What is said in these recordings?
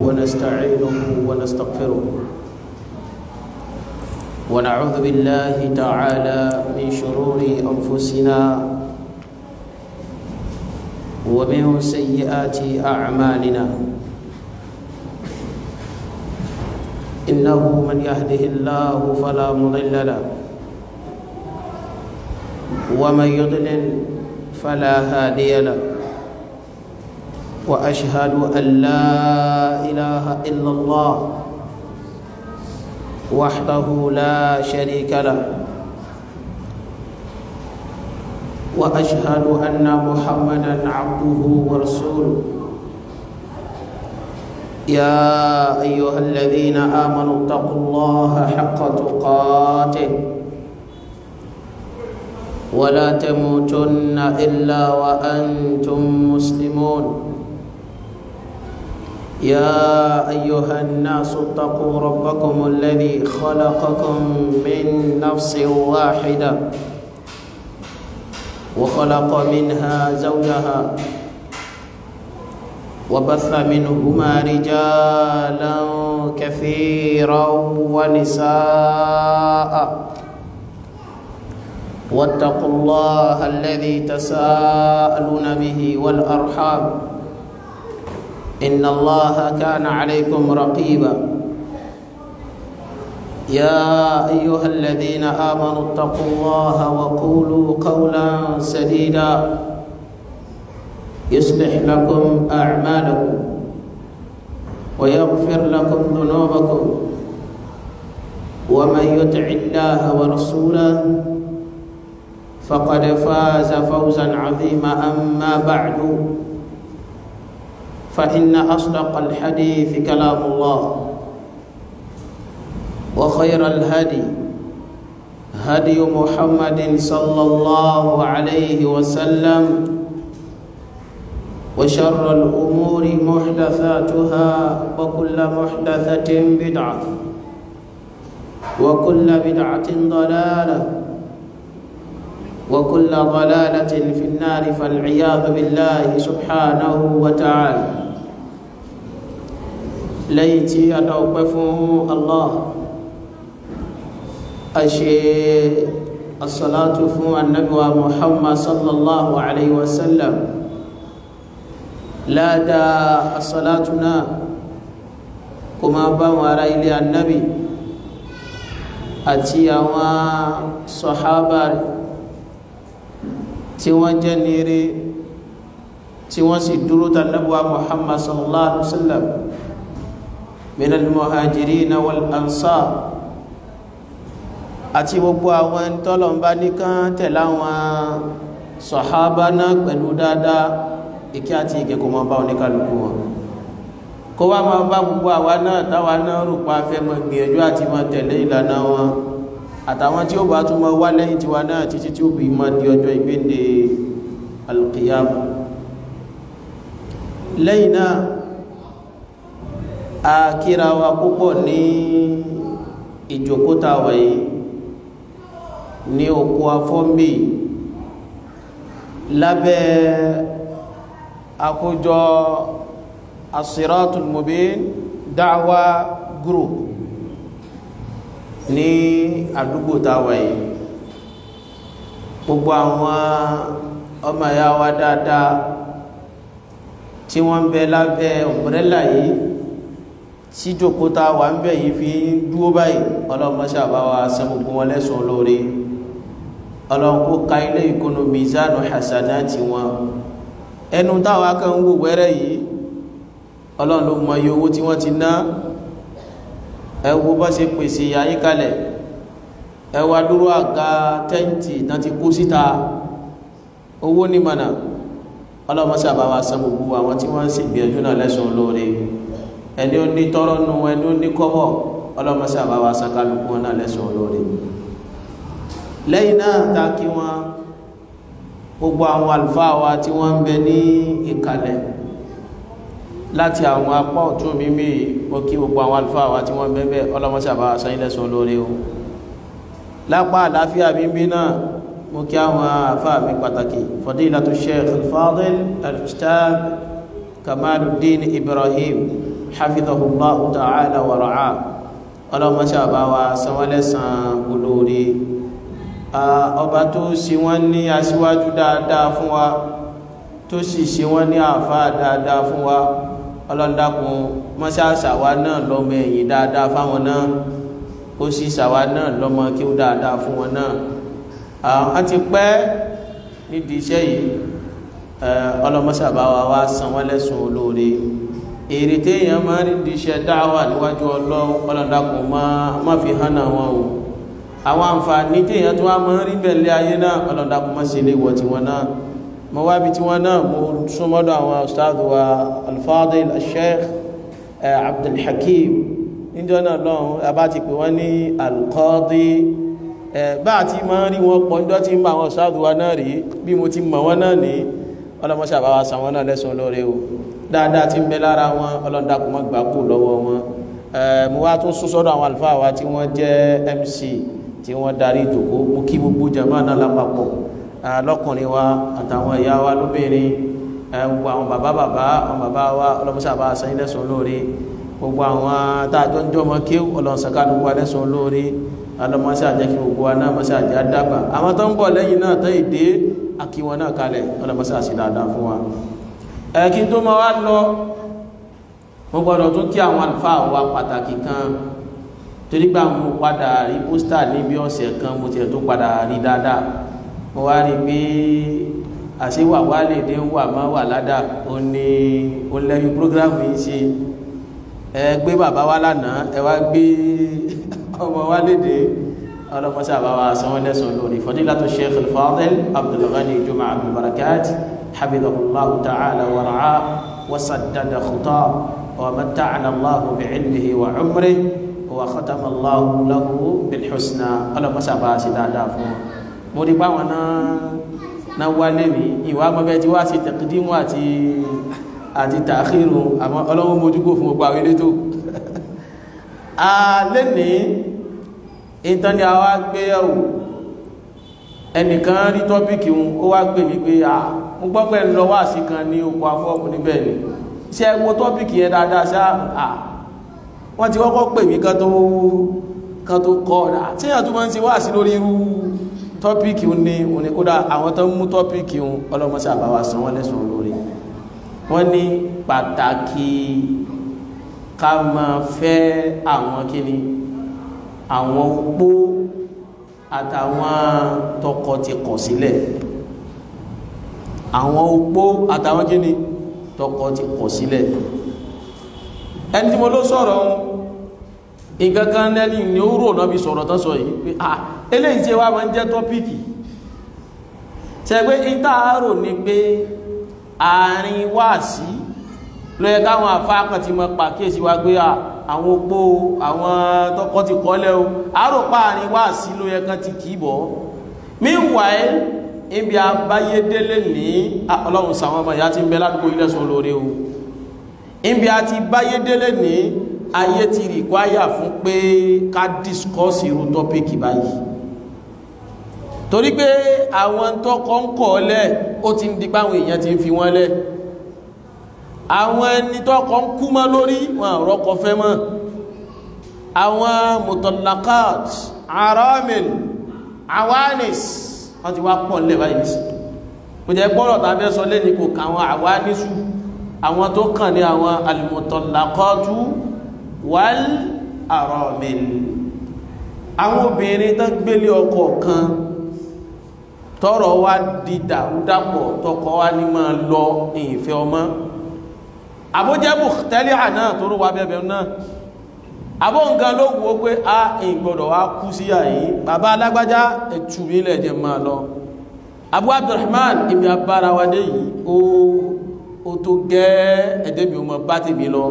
ونستعينه ونستغفره ونعوذ بالله تعالى من شرور أنفسنا ومن سيئات أعمالنا إنه من يهده الله فلا مضل له ومن يضلل فلا هادي له واشهد ان لا اله الا الله وحده لا شريك له واشهد ان محمدا عبده ورسوله يا ايها الذين امنوا اتقوا الله حق تقاته ولا تموتن الا وانتم مسلمون يا ايها الناس اتقوا ربكم الذي خلقكم من نفس واحده وخلق منها زوجها وبث منهما رجالا كثيرا ونساء واتقوا الله الذي تساءلون به والارحام ان الله كان عليكم رقيبا يا ايها الذين امنوا اتقوا الله وقولوا قولا سديدا يصلح لكم اعمالكم ويغفر لكم ذنوبكم ومن يطع الله ورسوله فقد فاز فوزا عظيما اما بعد فإن أصدق الحديث كلام الله وخير الهدي هدي محمد صلى الله عليه وسلم وشر الأمور محدثاتها وكل محدثة بدعة وكل بدعة ضلالة وكل ضلالة في النار فالعياذ بالله سبحانه وتعالى lẹ́yìn tí a dá ọpẹ́ fún Allah a ṣe asalatu fún annabiwa Muhammad sallallahu alaihi wasallam láàdá asalatu náà kuma bá wọn ará ilé annabi àti àwọn sọ̀hábà tí wọ́n jẹ́ nírí tí wọ́n sì dúró tànàbíwa Muhammad sallallahu alaihi wasallam min al-muhajirina wal ansar àti gbogbo àwọn tọ́lọ̀mbá nìkan tẹ̀lá wọn sọ̀hábá náà pẹ̀lú dáadáa ìkí àti ìkẹ́kọ̀ọ́ máa bá oníkàlùkù wọn kó wá máa bá gbogbo àwa náà táwa náà rò pa fẹ́ mọ́ gbìyànjú àti máa tẹ̀lé ìlànà wọn àtàwọn tí ó bá tún máa wá lẹ́yìn tiwa náà títí tí ó bí máa di ọjọ́ ìgbéǹde al-qiyama lẹ́yìn náà a kíra wa púpọ̀ ní ìjòkóta wáyé ní òkú afọ́mbì lábẹ́ àkójọ asiratul mubin da'wa group ní àdúgbò táwáyé gbogbo àwọn ọmọ ìyá wa dáadáa tí wọ́n ń bẹ lábẹ́ umbrella yìí síjòkóta wà ń bẹ̀ yìí fi dúó báyìí ọlọ́mọṣà bá wa san gbogbo wọn lẹ́sùn olóore ọlọ́run kó ka ilé ìkónú mizanu hasanati wọn ẹnu táwa kan wò wẹ́rẹ́ yìí ọlọ́run ló mọ iye owó tí wọ́n ti ná ẹ wo bá ṣe pèsè àyíkalẹ̀ ẹ wá dúró àga tẹ́ǹtì náà ti kó síta owó ní mọ̀nà ọlọ́mọṣà bá wa san gbogbo àwọn tí wọ́n ń ṣègbìyànjú náà lẹ́sùn olóore ẹni ó ní tọrọ nu ẹni ó ní kọ́bọ̀ ọlọmọsí àbáwá sakaluku wọn náà lẹ́sùn olóore lẹ́yìn náà ta kí wọn gbogbo àwọn àlùfáà wa tí wọ́n ń bẹ ní ìkàlẹ̀ láti àwọn apá ọ̀tún mímí mo kí gbogbo àwọn àlùfáà wa tí wọ́n ń bẹ bẹ ọlọmọsí àbáwá sanyí lẹ́sùn olóore o lápá àláfíà mímí náà mo kí àwọn àfáà mi pàtàkì fadilatu sheikh al-fadil al-ustad kamaluddin ibrahim hafidhahullahu ta'ala wa ra'a ọlọ́mọṣẹ́ àbáwa sanwó-lẹ́sàn olóore ọba tó ṣe wọ́n ní aṣíwájú dáadáa fún wa tó sì ṣe wọ́n ní àáfàá dáadáa fún wa ọlọ́ndàkùn mọ́ṣáṣàwá náà lọ́mọ ẹ̀yìn dáadáa fáwọn náà ó sì ṣàwá náà lọ́mọ kí ó dáadáa fún wọn náà àwọn ti pẹ́ nídìí iṣẹ́ yìí ọlọ́mọṣàbáwa wa san wọ́n lẹ́sùn olóore èrè téèyàn máa ń rí di iṣẹ́ dáwà níwájú ọlọ́run ọlọ́dàkùn má fi hàn náà wọn o àwọn àǹfààní téèyàn tó wá máa ń rí bẹ̀lẹ̀ ayé náà ọlọ́dàkùn má ṣe lè wọ̀ tiwọn náà mo wá bí tiwọn náà mo súnmọ́dọ̀ àwọn ustaadu wa alfadil sheikh abdulhakim níjọ́ náà lọ́hùn abá ti pè wọ́n ní alqadi bá àti máa ń rí wọn pọ̀ níjọ́ tí ń bá àwọn ustaadu wa náà rí bí mo ti mọ̀ wọ́n náà ní ọlọ́mọṣàbáwá san wọn náà lẹ́sùn lóore o dáadáa tí ń bẹ lára wọn ọlọ́dàkùn mọ́ gbà kú lọ́wọ́ wọn mo wá tún sún sọ́dọ̀ àwọn àlùfáà wa tí wọ́n jẹ́ MC tí wọ́n darí ìdòkó mo kí gbogbo jama náà lápapọ̀ lọ́kùnrin wa àtàwọn ìyá wa lóbìnrin gbogbo àwọn bàbá bàbá àwọn bàbá wa ọlọ́mọṣàbá sẹ́yìn lẹ́sùn lóore gbogbo àwọn táàjọ ń jọmọ kí ọlọ́sàkánú wa lẹ́sùn lóore ọlọ́mọṣàjẹ́ kí gbogbo wa náà mọ́ṣàjẹ́ àdàgbà àwọn tó ń bọ̀ lẹ́yìn náà tó ìdè àkíwọn náà kalẹ̀ ọlọ́mọṣàṣì dáadáa fún wa ẹ̀kí tó ma wá lọ mo gbọ́dọ̀ tún kí àwọn àlùfáà wa pàtàkì kan torí gbà mo padà rí pósítà níbi ọ̀sẹ̀ kan mo tiẹ̀ tó padà rí dáadáa mo wá rí pé àṣewà wà lè dé wà má wà ládà ó ní ó lẹ́yìn prógrámù yìí ṣe ẹ gbé bàbá wa lánàá ẹ wá gbé ọmọ wa léde ọlọmọṣẹ àbáwá sanwó lẹsùn lórí fadilatu sheikh al-fadil abdulghani juma abdulbarakat حفظه الله تعالى ورعاه وسدد خطاه ومتعنا الله بعلمه وعمره وختم الله له بالحسنى ọlọ mọsàbà sí dáadáa fún wọn mo rí báwọn náà náà wálé mi ìwà mọ́bẹ́ tí wá sí tẹ̀kídímù àti àti tààkìrù àmọ́ ọlọ́wọ́ mojúgbò fún gbogbo àwọn ilé tó a lè ní ìtàn ni a wá gbéyàwó ẹnìkan rí tọ́pìkì ó wá gbé mi pé à mo gbọ́ pé lọ wá sí kan ní oko afọ́ọ̀mù níbẹ̀ ni ṣe wo tọ́pìkì yẹn dáadáa ṣá à wọ́n ti kọ́kọ́ pè mí kan tó kan tó kọ́ ọ̀dà tí èèyàn tó máa ń ṣe wá sí lórí irú tọ́pìkì ní òní kódà àwọn tó ń mú tọ́pìkì ọlọ́mọṣẹ́ àbáwá san wọ́n lẹ́sùn lórí wọ́n ní pàtàkì ká máa fẹ́ àwọn kíni àwọn opó àtàwọn tọkọ ti kọ̀ sílẹ̀ àwọn opó àtàwọn kíni tọkọ ti kọ̀ sílẹ̀ ẹni tí mo ló sọ̀rọ̀ ìgangan lẹ́ni ni ó rò náà bí sọ̀rọ̀ tán sọ yìí pé à eléyìí tí wá máa ń jẹ́ tọ́pìkì ṣe pé ìtaàrò ni pé àárín wáàsí ló yẹ káwọn àfáàkàn ti mọ pàkíyèsí wa gbé àwọn opó àwọn tọkọ ti kọ́lẹ̀ o àròpá àárín wáàsí ló yẹ kán ti kì í bọ̀ meanwhile ibi abáyédélé ní ọlọ́run sàwọn ọmọ ìyá ti ń bẹ ládùúgbò ilẹ̀ sọ lórí o ibi àti báyédélé ní ayé ti rìkwáyà fún pé ká discuss irú tọ́pìkì báyìí torí pé àwọn tọ́kọ ń kọ̀ lẹ̀ ó ti ń di páwọn èèyàn ti ń fi wọ́n lẹ̀ àwọn ẹni tọ́kọ ń kú mọ́ lórí wọn àrọ́kọ fẹ́ mọ́ àwọn mutallaqat aramil awanis wọ́n ti wá pọ̀ nílẹ̀ báyìí nìsí kò jẹ́ gbọ́rọ̀ tá a fẹ́ sọ lẹ́ni kò kà àwọn àwánísù àwọn tó kàn ní àwọn al-mutallaqatu wal aramil àwọn obìnrin tó gbélé ọkọ kan tọrọ wá di dàrúdàpọ̀ tọkọ wá ní máa lọ ìfẹ́ ọmọ àbójẹ́bù tẹ́lẹ̀ àná tó rú wa bẹ́bẹ̀ náà àbó nǹkan ló wò ó pé a ìgbọ̀dọ̀ wá kú sí àyí bàbá alágbájá ẹ̀tù ilẹ̀ jẹ máa lọ Abu Abdurrahman ibi abára wa dé yìí ó ó tó gẹ́ ẹ̀dẹ́ mi ò mọ̀ bá tèmi lọ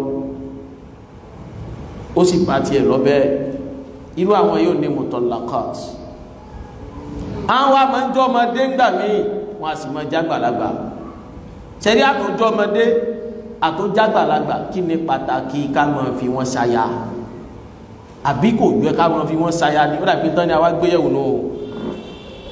ó sì bá tiẹ̀ lọ bẹ́ẹ̀ irú àwọn yóò ní mutallaqat àwọn wa máa ń jọ ọmọdé ńgbà míì wọn a sì máa jágbàlagbà ṣẹ́rí àtòjọ́ ọmọdé àtòjágbàlagbà kí ni pàtàkì ká máa fi wọn ṣaya àbí kò yẹ ká máa fi wọn ṣaya ni ó dàbí tán ni àwa gbéyẹ̀wò náà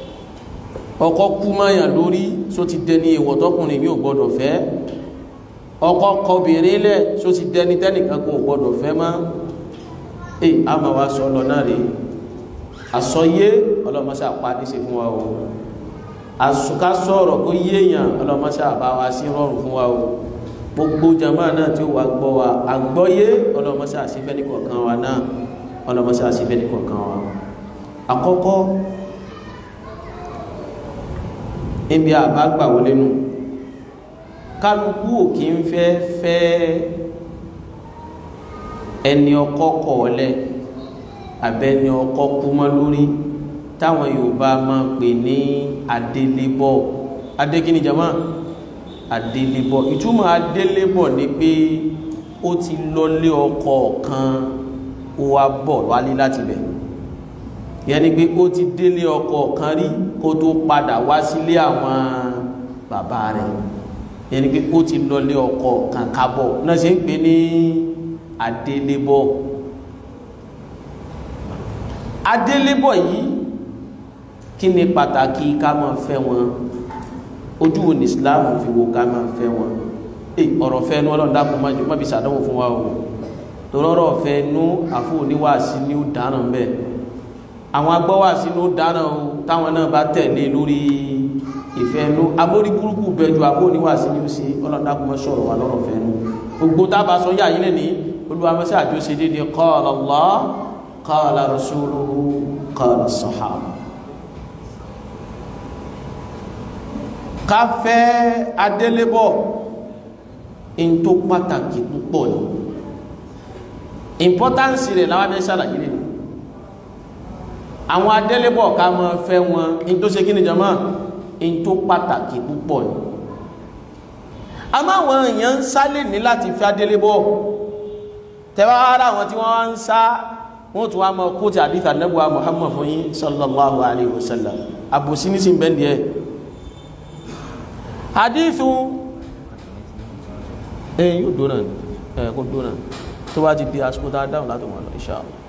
ọkọ kú mọ́yàn lórí só ti dẹni èèwọ̀ tọkùnrin mi ò gbọdọ̀ fẹ́ ọkọ kọbìnrin lẹ̀ só ti dẹni tẹ́nìkan kò gbọdọ̀ fẹ́ mọ́ èyí a máa wá sọ lọ náà rí àsọyé ọlọ́mọṣẹ́ àpá ní ṣe fún wa o àsùká sọ̀rọ̀ kó yéèyàn ọlọ́mọṣẹ́ àbá wa sí rọrùn fún wa o gbogbo jama náà tí ó wà gbọ́ wa àgbọ́yé ọlọ́mọṣẹ́ àṣífẹ́ ní kọ̀ọ̀kan wa náà ọlọ́mọṣẹ́ àṣífẹ́ ní kọ̀ọ̀kan wa àkọ́kọ́ ibi àbá gbà wọlé nù kálukú ò kí ń fẹ́ fẹ́ ẹni ọkọ kọ̀ọ̀lẹ̀ abẹ́ni ọkọ kú mọ́ lórí táwọn Yorùbá máa pè ní adélébọ̀ adékíní jama adélébọ̀ ìtumọ̀ adélébọ̀ ni pé ó ti lọlé ọkọ kan ó wá bọ̀ wálé láti bẹ̀ yẹn ni pé ó ti délé ọkọ kan rí kó tó padà wá sílé àwọn bàbá rẹ̀ yẹn ni pé ó ti lọlé ọkọ kan kábọ̀ náà ṣe ń pè ní adélébọ̀ adélébọ̀ yìí kí ni pàtàkì ká máa fẹ́ wọn ojú wo ní Islam fi wo ká máa fẹ́ wọn ọ̀rọ̀ fẹ́ nu ọlọ́run dákun má fi ṣàdánwò fún wa o tòrọ́rọ̀ fẹ́ nu àfọ oníwàásí ni ó dáná bẹ́ẹ̀ àwọn agbọ́wàásí ni ó dáná o táwọn náà bá tẹ̀lé lórí ìfẹ́ nu amórí burúkú bẹ́ẹ̀ ju àfọ oníwàásí ni ó ṣe ọlọ́run dákun má sọ̀rọ̀ wa lọ́rọ̀ fẹ́ nu gbogbo tábà sọ yà yín lẹ́ni olùwàmọ́sí àjọṣe déédéé qala Allah qala rasuluhu qala sahaba ká fẹ́ adélébọ̀ in tó pàtàkì púpọ̀ ní importance rẹ̀ láwọn abẹ́ ṣàlàyé rẹ̀ àwọn adélébọ̀ ká mọ́ fẹ́ wọn in tó ṣe kí ni jama in tó pàtàkì púpọ̀ ní a máa wọn èèyàn ń sálè ní láti fẹ́ adélébọ̀ tẹ́wàá ara wọn tí wọ́n wá ń sá wọ́n tún wá mọ́ kóòtù àdífà nẹ́bùwá Muhammad fún yín sallallahu alaihi wasallam àbòsí ní sí bẹ́ndì ẹ̀ hadithu ẹ̀yìn yóò dóná ẹ̀ kó dóná tó bá ti di àsìkò tá a dáhùn láti wọn lọ insha Allah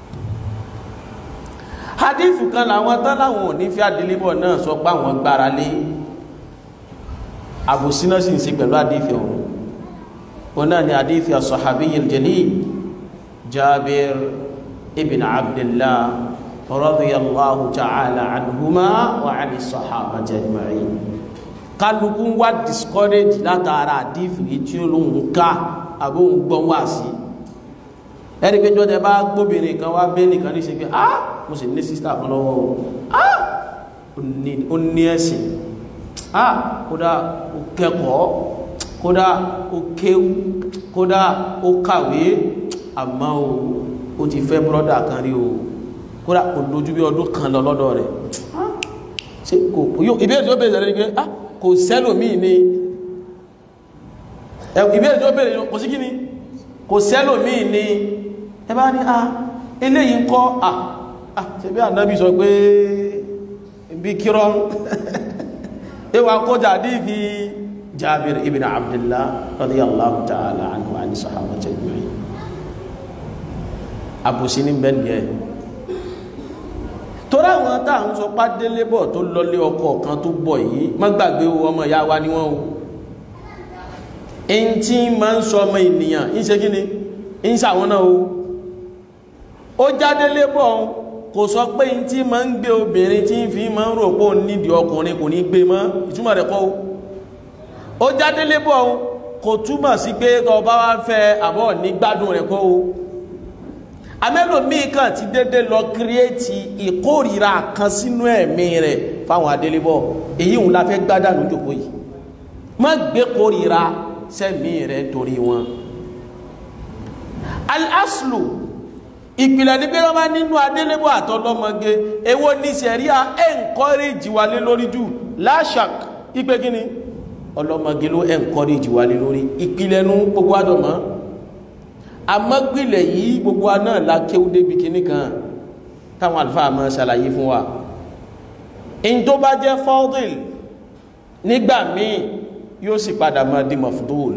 hadithu kan làwọn tán láwọn ò ní fi àdílébọ̀ náà sọ pé àwọn gbára lé àbòsí náà sì ń ṣe pẹ̀lú hadithu ọ̀hún wọn náà ni hadithu as-sahabiyyil jalil Jabir ibn Abdullah radiyallahu ta'ala anhuma wa 'ani as-sahabati ajma'in kálukú wá discourage látara àdífì tí ó lóhun ká àbóhun gbọ́n wá sí ẹni pé jọ́ tẹ bá gbóbìnrin kan wá bẹ́ nìkan ní ṣe pé ah mo sì ní sísítà kan lọ́wọ́ o ah ó ní ẹ̀sìn ah kódà ó kẹ́kọ̀ọ́ kódà ó kéwú kódà ó kàwé àmọ́ o ó ti fẹ́ bọ́dà kan rí o kódà kò lójú bí ọdún kan lọ lọ́dọ̀ rẹ̀ ṣe kò ìbéèrè tó bèèrè rẹ̀ ni pé ah kò sẹ́lòmíì ni ìbéèrè tó bèèrè kò sí kí ni kò sẹ́lòmíì ni ẹ bá ní ah eléyìí ń kọ́ ah ah ṣe bí ànábì sọ pé bí kírọ́ ẹwà kọjá dìbí Jabir ibn Abdullah radiyallahu ta'ala anhu àni sahaba tajma'in àbòsí ní bẹ́ẹ̀ torí àwọn tá à ń sọ pádélébọ̀ tó lọlé ọkọ kan tó bọ̀ yìí má gbàgbé o ọmọ ìyá wa ni wọ́n o ẹni tí máa ń sọ ọmọ ènìyàn ń ṣe kí ni ń ṣàwọn náà o ó jádélébọ̀ kò sọ pé ní tí máa ń gbé obìnrin tí ń fi máa ń rò pé òun nídìí ọkùnrin kò ní gbé mọ́ ìtumọ̀ rẹ̀ kọ́ o ó jádélébọ̀ kò túmọ̀ sí pé tó bá wá fẹ́ àbọ̀ ní gbádùn rẹ̀ kọ́ o amẹ́lòmíì kan ti dédé lọ kírẹ́ẹ̀tì ìkórìíra kan sínú ẹ̀mí rẹ̀ fáwọn adélébọ̀ èyí òun la fẹ́ gbádànù jòkó yìí má gbé kórìíra sẹ́mi rẹ̀ torí wọn. al-aslu ìpìlẹ̀ ní pé wọ́n bá nínú adélébọ̀ àtọlọ́mọge èwo ní sẹ̀ríà encourage wa lé lórí jù láṣàk ipe kíni ọlọ́mọge ló encourage wa lé lórí ìpìlẹ̀ nu gbogbo àdọ̀mọ́ amọ́gbìlẹ̀ yìí gbogbo wa náà la kéwú débi kíní kan táwọn àlùfáà máa ṣàlàyé fún wa in tó bá jẹ́ fọ́dìl nígbà míì yóò sì padà máa di mafdul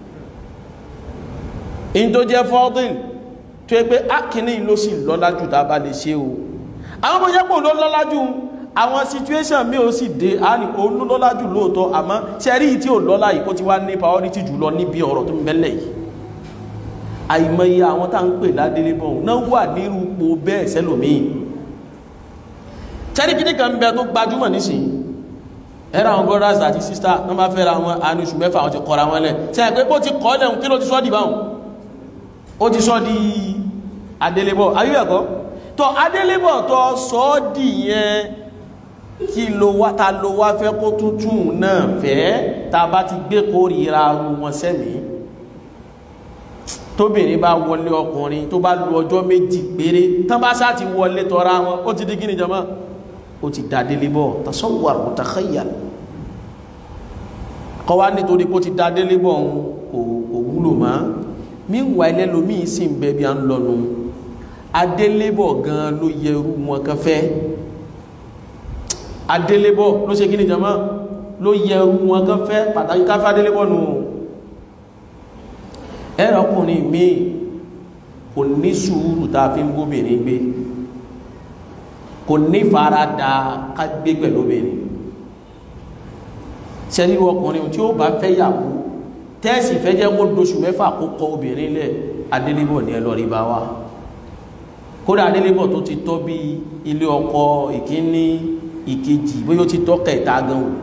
in tó jẹ́ fọ́dìl tó yẹ pé ákíní ló sì lọ́lá jù tá a bá lè ṣe o àwọn ọmọ yẹ́pọ̀ ló lọ́lá jù àwọn situation mi ò sì dé a ní òun lọ́lá jù lóòótọ́ àmọ́ ṣẹ́rí tí ò lọ́lá yìí kó ti wá ní priority jù lọ níbi ọ̀rọ̀ tó ń bẹ́lẹ̀ yìí àìmọye àwọn tá ń pè ládélébọ̀ náà wà nírú po bẹ́ẹ̀ sẹ́lòmíì ṣẹ́rí kíní kan bẹ tó gbajúmọ̀ nísìnyí ẹ̀rọ àwọn brothers àti sister wọ́n bá fẹ́ra wọn àánú oṣù mẹ́fà wọn ti kọ́ra wọn lẹ̀ ṣe é pé bó ti kọ́ lẹ́hùn kí ló ti sọ́ di báhùn ó ti sọ́ di adélébọ̀ ayé ẹ̀kọ́ tó adélébọ̀ tó sọ́ di yẹn kí ló wá ta ló wá fẹ́ kó tuntun náà fẹ́ ta bá ti gbé kórìíra wọn sẹ́mi tóbìnrin bá wọlé ọkùnrin tó bá lu ọjọ́ méjì péré tán bá sá ti wọlé tọ́ra wọn ó ti di kí ni jama ó ti dá délébọ̀ tasawwar mutakhayyal kọ́ wá nítorí pé ó ti dá délébọ̀ òun kò kò wúlò mọ́ míwà ẹlẹ́lòmíì sì ń bẹ bí a ń lọ́nu adélébọ̀ gan ló yẹ irú wọn kan fẹ́ adélébọ̀ ló ṣe kí ni jama ló yẹ irú wọn kan fẹ́ pàtàkì káfẹ́ adélébọ̀ nù ẹ̀rọ ọkùnrin míì kò ní sùúrù tá a fi ń gómìnrin gbé kò ní farada ká gbé pẹ̀lú obìnrin sẹ́ríru ọkùnrin tí ó bá fẹ́ yàwó tẹ́ẹ̀sì fẹ́ jẹ́ kó doṣù mẹ́fà kó kọ obìnrin lẹ̀ adélébọ̀ ní ẹlọ́rí bá wá kódà adélébọ̀ tó ti tọ́ bí ilé ọkọ ìkíní ìkejì bóyá ó ti tọ́ kẹta gan o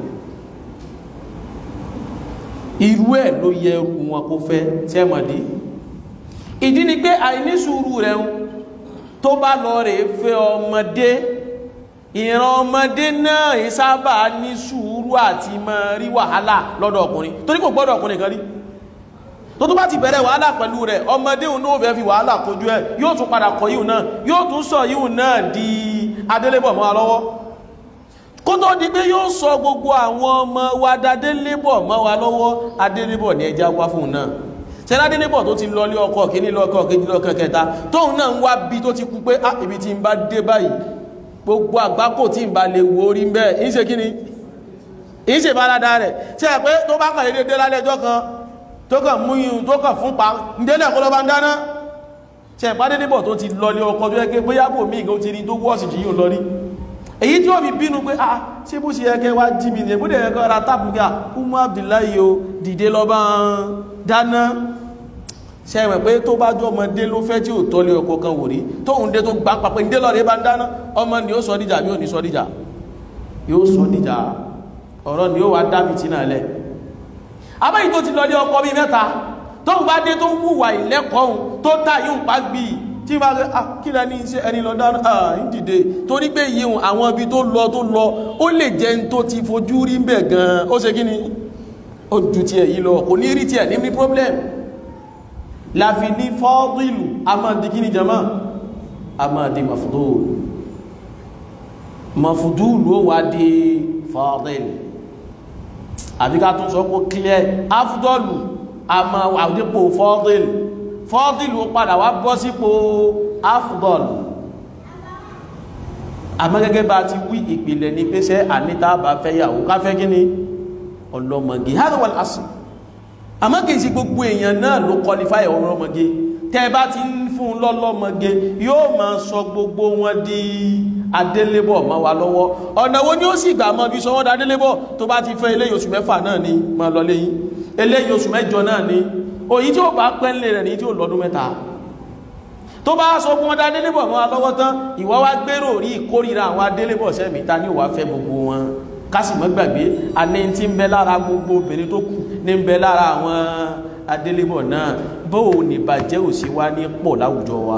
irú ẹ̀ ló yẹ irú wọn kó fẹ́ sẹ́mọ̀dí ìdí ni pé àìní sùúrù rẹ̀ ń tó bá lọ rè fẹ́ ọmọdé ìran ọmọdé náà ìsábà ní sùúrù àti máa rí wàhálà lọ́dọ̀ ọkùnrin torí kò gbọ́dọ̀ ọkùnrin kan rí tó tó bá ti bẹ̀rẹ̀ wàhálà pẹ̀lú rẹ̀ ọmọdé òun náà fẹ́ fi wàhálà kojú ẹ̀ yóò tún padà kọ yíò náà yóò tún sọ yíò náà di adélébọ̀ mọ́ wa lọ́wọ́ kó tó di pé yóò sọ gbogbo àwọn ọmọ wa dadélébọ̀ mọ́ wa lọ́wọ́ adélébọ̀ ní ẹja wá fún un náà sẹ́ládé níbọ̀ tó ti lọlé ọkọ̀ kíní lọ́kọ̀ kejì lọ́kọ̀ kẹta tóun náà ń wá bí tó ti kú pé á ibi tí ń bá dé báyìí gbogbo àgbákò tí ń bá lè wo orí bẹ́ẹ̀ ń ṣe kíní ń ṣe bálada rẹ̀ ṣe pé tó bá kàn dédé lálẹ́jọ́ kan tó kàn mú yìí tó kàn fún pa ń délẹ̀ kó lọ bá ń dáná ṣe ìpàdé níbọ̀ tó ti lọlé ọkọ̀ tó yẹ pé bóyá bò mí ìgbó ti rí tó wọ́ọ̀sì jù yìí lọ rí èyí tí ó fi bínú pé ah ṣé bó ṣe yẹ kẹ́ wá jí mi ní ẹgbẹ́ ẹ̀kọ́ ra tábù gà Umu Abdullahi o dìde lọ bá ń dáná ṣe ẹ̀mẹ̀ pé tó bá jọ ọmọdé ló fẹ́ tí ò tọ́lé ọkọ̀ kan wò rí tóun dé tó gbá papẹ̀ ń dé lọ́rẹ̀ bá ń dáná ọmọ ni ó sọ díjà bí ò ní sọ díjà yóò sọ díjà ọ̀rọ̀ ni ó wá dábì tí náà lẹ̀ abáyí tó ti lọlé ọkọ̀ bí mẹ́ta tóun bá dé tó wùwà ìlẹ́kọ̀ọ́hun tó tà yóò pa gbìyì tí bá rẹ̀ kí lẹ ní iṣẹ́ ẹni lọ dáná ààrín dìde torí pé yíhun àwọn ibi tó lọ tó lọ ó lè jẹ́ ń tó ti fojú rí bẹ̀ gan ó ṣe kí ni ó ju ti ẹ̀ yìí lọ kò ní rí ti ẹ̀ ní ní problem láfi ní fọ́dìlù a máa di kí ni jama a máa di mafudul mafudul ó wá di fọ́dìlù àbí ká tún sọ pé clear afdọ́lù a máa wà dípò fọ́dìlù fọ́dìlù padà wá bọ́ sípò afdọ́lù àmọ́ gẹ́gẹ́ bá ti wí ìpìlẹ̀ ní pẹ́sẹ́ àníta bá fẹ́ yàwó ká fẹ́ kí ni ọlọ́mọge hádọ́wàl asì àmọ́ kìí sí gbogbo èèyàn náà ló kọlifáyà ọlọ́mọge tẹ́ bá ti ń fún lọ́lọ́mọge yóò máa sọ gbogbo wọn di adélébọ̀ mọ́ wa lọ́wọ́ ọ̀nà wo ni ó sì gbà mọ́ bí sọ wọ́n da adélébọ̀ tó bá ti fẹ́ eléyìí oṣù mẹ́fà náà ni máa lọ léyìn eléyìí oṣù mẹ́jọ náà ni òyí tí ó bá pẹ́lẹ̀ rẹ̀ ní tí ó lọ́dún mẹ́ta tó bá sọ fún wọn da adélébọ̀ mọ́ wa lọ́wọ́ tán ìwọ wá gbèrò rí ìkórìíra àwọn adélébọ̀ sẹ́mi ta ni ó wá fẹ́ gbogbo wọn kásì mọ́ gbàgbé alẹ́ tí ń bẹ lára gbogbo obìnrin tó kù ní ń bẹ lára àwọn adélébọ̀ náà bóò ní bàjẹ́ ò sí wá ní pọ̀ láwùjọ wa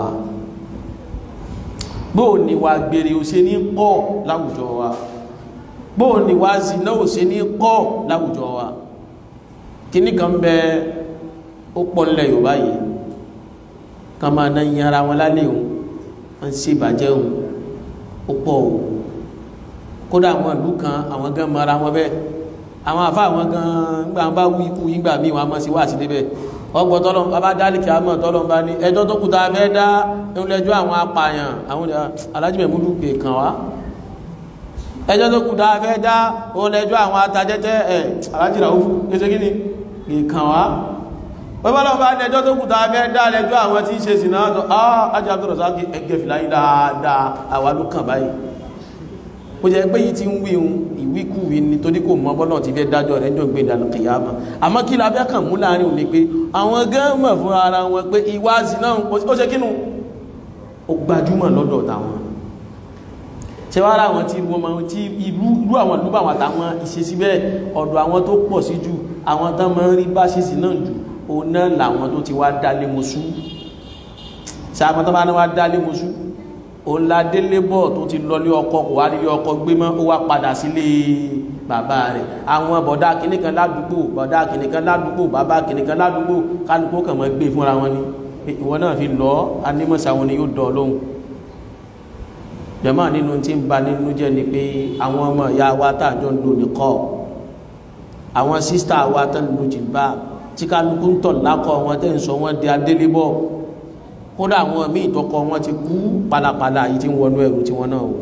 bóò ní wá gbèrè ò sí ní pọ̀ láwùjọ wa bóò ní wá zìnà ò sí ní pọ̀ láwùjọ wa kíní kan bẹ ó pọ̀ nílẹ̀ Yorùbá yìí ká máa ná yin ara wọn lálẹ́ òun wọ́n ń ṣe ìbàjẹ́ òun ó pọ̀ òun kódà àwọn ìlú kan àwọn gan mara wọn bẹ́ẹ̀ àwọn àfá àwọn gan gbà ń bá wú ikú yíngbà míì wọn a mọ́ sí wà sí débẹ̀ ọgbọ̀ tọ́lọ̀ bá dálìkì àmọ́ tọ́lọ̀ bá ní ẹjọ́ tó kùtà fẹ́ dá ẹlẹ́jọ́ àwọn apààyàn àwọn alájìmẹ̀múlù pè kàn wá ẹjọ́ tó kùtà fẹ́ dá ẹlẹ́jọ́ àwọn atajẹ́tẹ́ ẹ̀ alájìrà ó kéṣe kí ni pè kàn wá bọ́bọ́lọ́ bá ní ẹjọ́ tó kùtà fẹ́ dá ẹlẹ́jọ́ àwọn tí ń ṣe sí náà tó á ajá tó rọ̀ sáà ẹgbẹ́ fìlà yìí dáadáa àwa ló kàn báyìí ó jẹ́ pé yìí ti ń wí un ìwíkúwí ni torí kò mọ bọ́lọ̀ ti fẹ́ dájọ́ rẹ̀ jọ gbé ìdàlù kìyàmà àmọ́ kí la fẹ́ kàn mú láàrin òní pé àwọn gẹ́mọ̀ fún ara wọn pé ìwà zina ó ṣe kínú ó gbajúmọ̀ lọ́dọ̀ táwọn ṣe wá ra àwọn tí wọ́n máa tí ìlú ìlú àwọn ìlú àwọn àtàwọn ìṣesí bẹ́ẹ̀ ọ̀dọ̀ àwọn tó pọ̀ sí jù àwọn tán máa ń rí bá ṣe sí náà jù òun náà làwọn tó ti wá dálé mọ́sú ṣe àwọn tó bá ní wá dálé mọ́sú òun la délé bọ̀ tó ti lọlé ọkọ kò wá rí ọkọ gbé mọ́ ó wá padà sílé bàbá rẹ̀ àwọn bọ̀dá kìnnìkan ládùúgbò bọ̀dá kìnnìkan ládùúgbò bàbá kìnnìkan ládùúgbò kálukú kàn mọ́ gbé fúnra wọn ni ìwọ náà fi lọ anímọ̀sá wọn ni yóò dọ̀ lóhùn jẹ́mọ́ nínú tí ń ba nínú jẹ́ ni pé àwọn ọmọ ìyá wa tààjọ ń lò ní kọ́ àwọn sísítà wa tán lò jìbá tí kálukú ń tọ̀ lákọ̀ wọn tẹ́ ń sọ wọn di adélébọ̀ kódà àwọn míì tọkọ wọn ti kú palapala yìí tí ń wọnú ẹrù tí wọn náà wò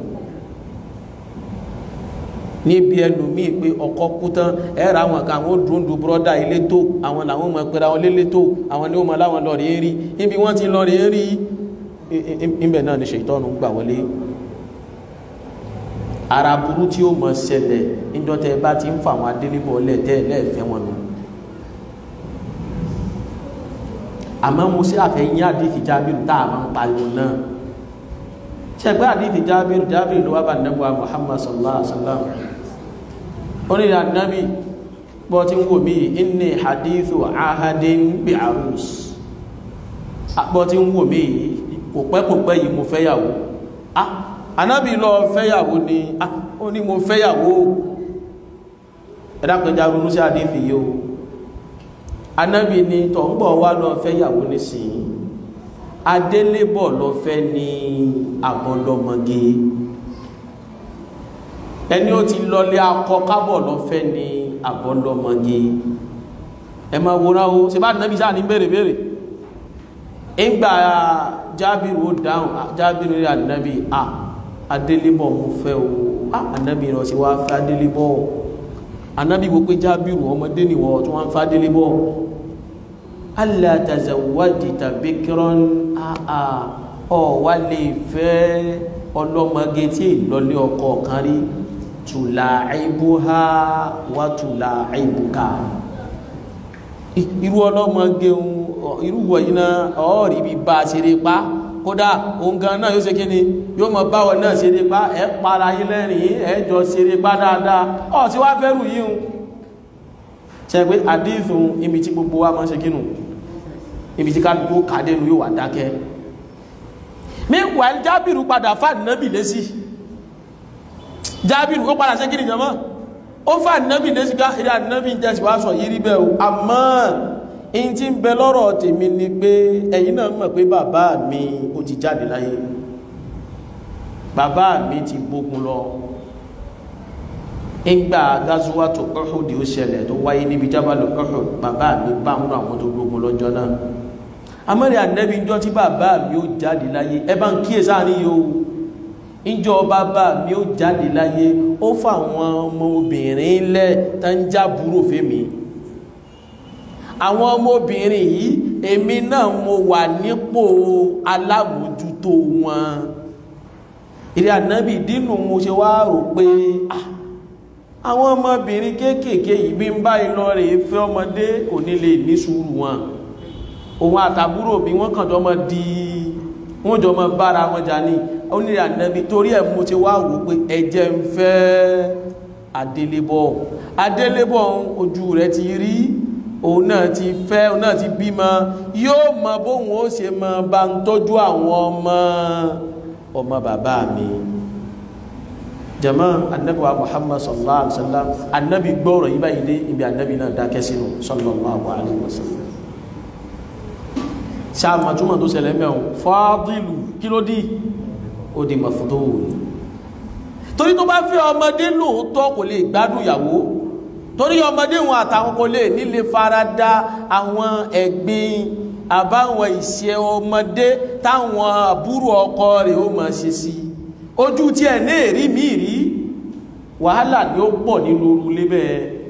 níbi ẹlòmíì pé ọkọ kú tán ẹ̀rọ àwọn kan àwọn dùndùn bọ́dà ilé tó àwọn làwọn mọ̀ pé àwọn lélẹ̀ tó àwọn ni ó mọ̀ láwọn lọ́ọ̀rì ń rí níbi wọ́n ti lọ́ọ̀rì ń rí ibẹ̀ náà ni ṣètọ́nù gbà wọlé ara burú tí ó mọ̀ ṣẹlẹ̀ níjọ́tẹ̀ bá ti ń fa àwọn adélébọ̀ lẹ́tẹ̀ lẹ́ẹ̀fẹ́ wọn nù àmọ́ mo sí àfẹ́yìn àdífì jábìrì tá a máa ń pariwo náà ṣẹgbẹ́ àdífì jábìrì jábìrì ló wá bá nẹ́bùwá Muhammad sallallahu alaihi wasallam onílẹ̀ ànábì bọ́ tí ń wò mí inni hadithu ahadin bi arus bọ́ tí ń wò mí kò pẹ́ kò pẹ́ yìí mo fẹ́yàwó ah ànábì lọ fẹ́yàwó ni ah ó ní mo fẹ́yàwó ẹ̀dá pẹ̀já ronú sí àdífì yìí o anábì ni tọ̀ ń bọ̀ wá lọ fẹ́ yàwó nísìnyí adélébọ̀ lọ fẹ́ ní àbọ̀lọ́mọge ẹni ó ti lọlé akọ kábọ̀ lọ fẹ́ ní àbọ̀lọ́mọge ẹ máa wòrán o ṣe bá nábì sáà ní bèrè bèrè ìgbà jábìrì ó dáhùn jábìrì rí ànábì à adélébọ̀ mo fẹ́ o ànábì rọ̀ sí wá fẹ́ adélébọ̀ anábí wo pé jábìrù ọmọdé nìwọ̀ tó wọ́n ń fádélé bọ́ alátàzàwádìí tàbí kíran àà ọ̀wà lè fẹ́ ọlọ́mọge tí ìlọlé ọkọ kan rí tùlà àìbúhá wà tùlà àìbúká irú ọlọ́mọge irú wọ̀nyí náà ọ̀ọ́rí bí bá ṣeré pa kódà òun gan náà yóò ṣe kí ni yóò mọ báwọn náà ṣeré pa ẹ para yín lẹ́rìn ẹ jọ ṣeré pa dáadáa ọ̀ tí wá fẹ́rù yìí hun ṣe pé àdífún ibi tí gbogbo wa máa ṣe kínú ibi tí kálukú kàdénú yóò wà dákẹ́ meanwhile jábìrù padà fàdínábì lésì jábìrù ó padà ṣe kí ni jọmọ́ ó fàdínábì lésì ká eré àdínábì jẹ́ sí wá sọ yìí rí bẹ́ẹ̀ o àmọ́ in tí ń bẹ lọ́rọ̀ tèmi ni pé ẹ̀yin náà mọ̀ pé bàbá mi ó ti jáde láyé bàbá mi ti gbógun lọ ìgbà gazuwatu Uhud ó ṣẹlẹ̀ tó wáyé níbi jábàlù Uhud bàbá mi bá ń rọ àwọn tó gbógun lọ́jọ́ náà amẹ́rẹ̀ ànẹ́bí ìjọ tí bàbá mi ó jáde láyé ẹ bá ń kíyè sáàrin yóò ìjọ bàbá mi ó jáde láyé ó fà àwọn ọmọ obìnrin lẹ̀ tán jábúrò fèmí àwọn ọmọbìnrin yìí èmi náà mo wà nípò alámòjútó wọn ìrẹ́ ànábì dínú mo ṣe wá rò pé àwọn ọmọbìnrin kéékèèké yìí bí ń bá ilọ rẹ̀ fẹ́ ọmọdé kò ní lè ní sùúrù wọn òun àtàbúrò bí wọ́n kàn jọmọ di wọ́n jọmọ bára wọn jà ní onírẹ̀ ànábì torí ẹ̀ mo ṣe wá wò pé ẹ̀jẹ̀ ń fẹ́ adélébọ̀ adélébọ̀ ojú rẹ̀ ti rí òun náà ti fẹ́ òun náà ti bímọ yóò mọ bóun ó ṣe mọ bá ń tọ́jú àwọn ọmọ ọmọ bàbá mi jama annabi wa muhammad sallallahu alaihi wasallam annabi gbọ́rọ̀ yí báyìí dé ibi annabi náà dákẹ́ sínú sallallahu alaihi wasallam sáàmà túnmọ̀ tó ṣẹlẹ̀ mẹ́un fàádìlù kí ló dí ó di mafudul torí tó bá fẹ́ ọmọdé lóòótọ́ kò lè gbádùn ìyàwó torí ọmọdé wọn àtàwọn kò lè nílé farada àwọn ẹ̀gbin àbáwọn ìṣe ọmọdé táwọn àbúrò ọkọ rẹ̀ ó máa ṣe sí ojú tí ẹ̀ ní èrí mi rí wàhálà ni ó pọ̀ nínú orú lébẹ̀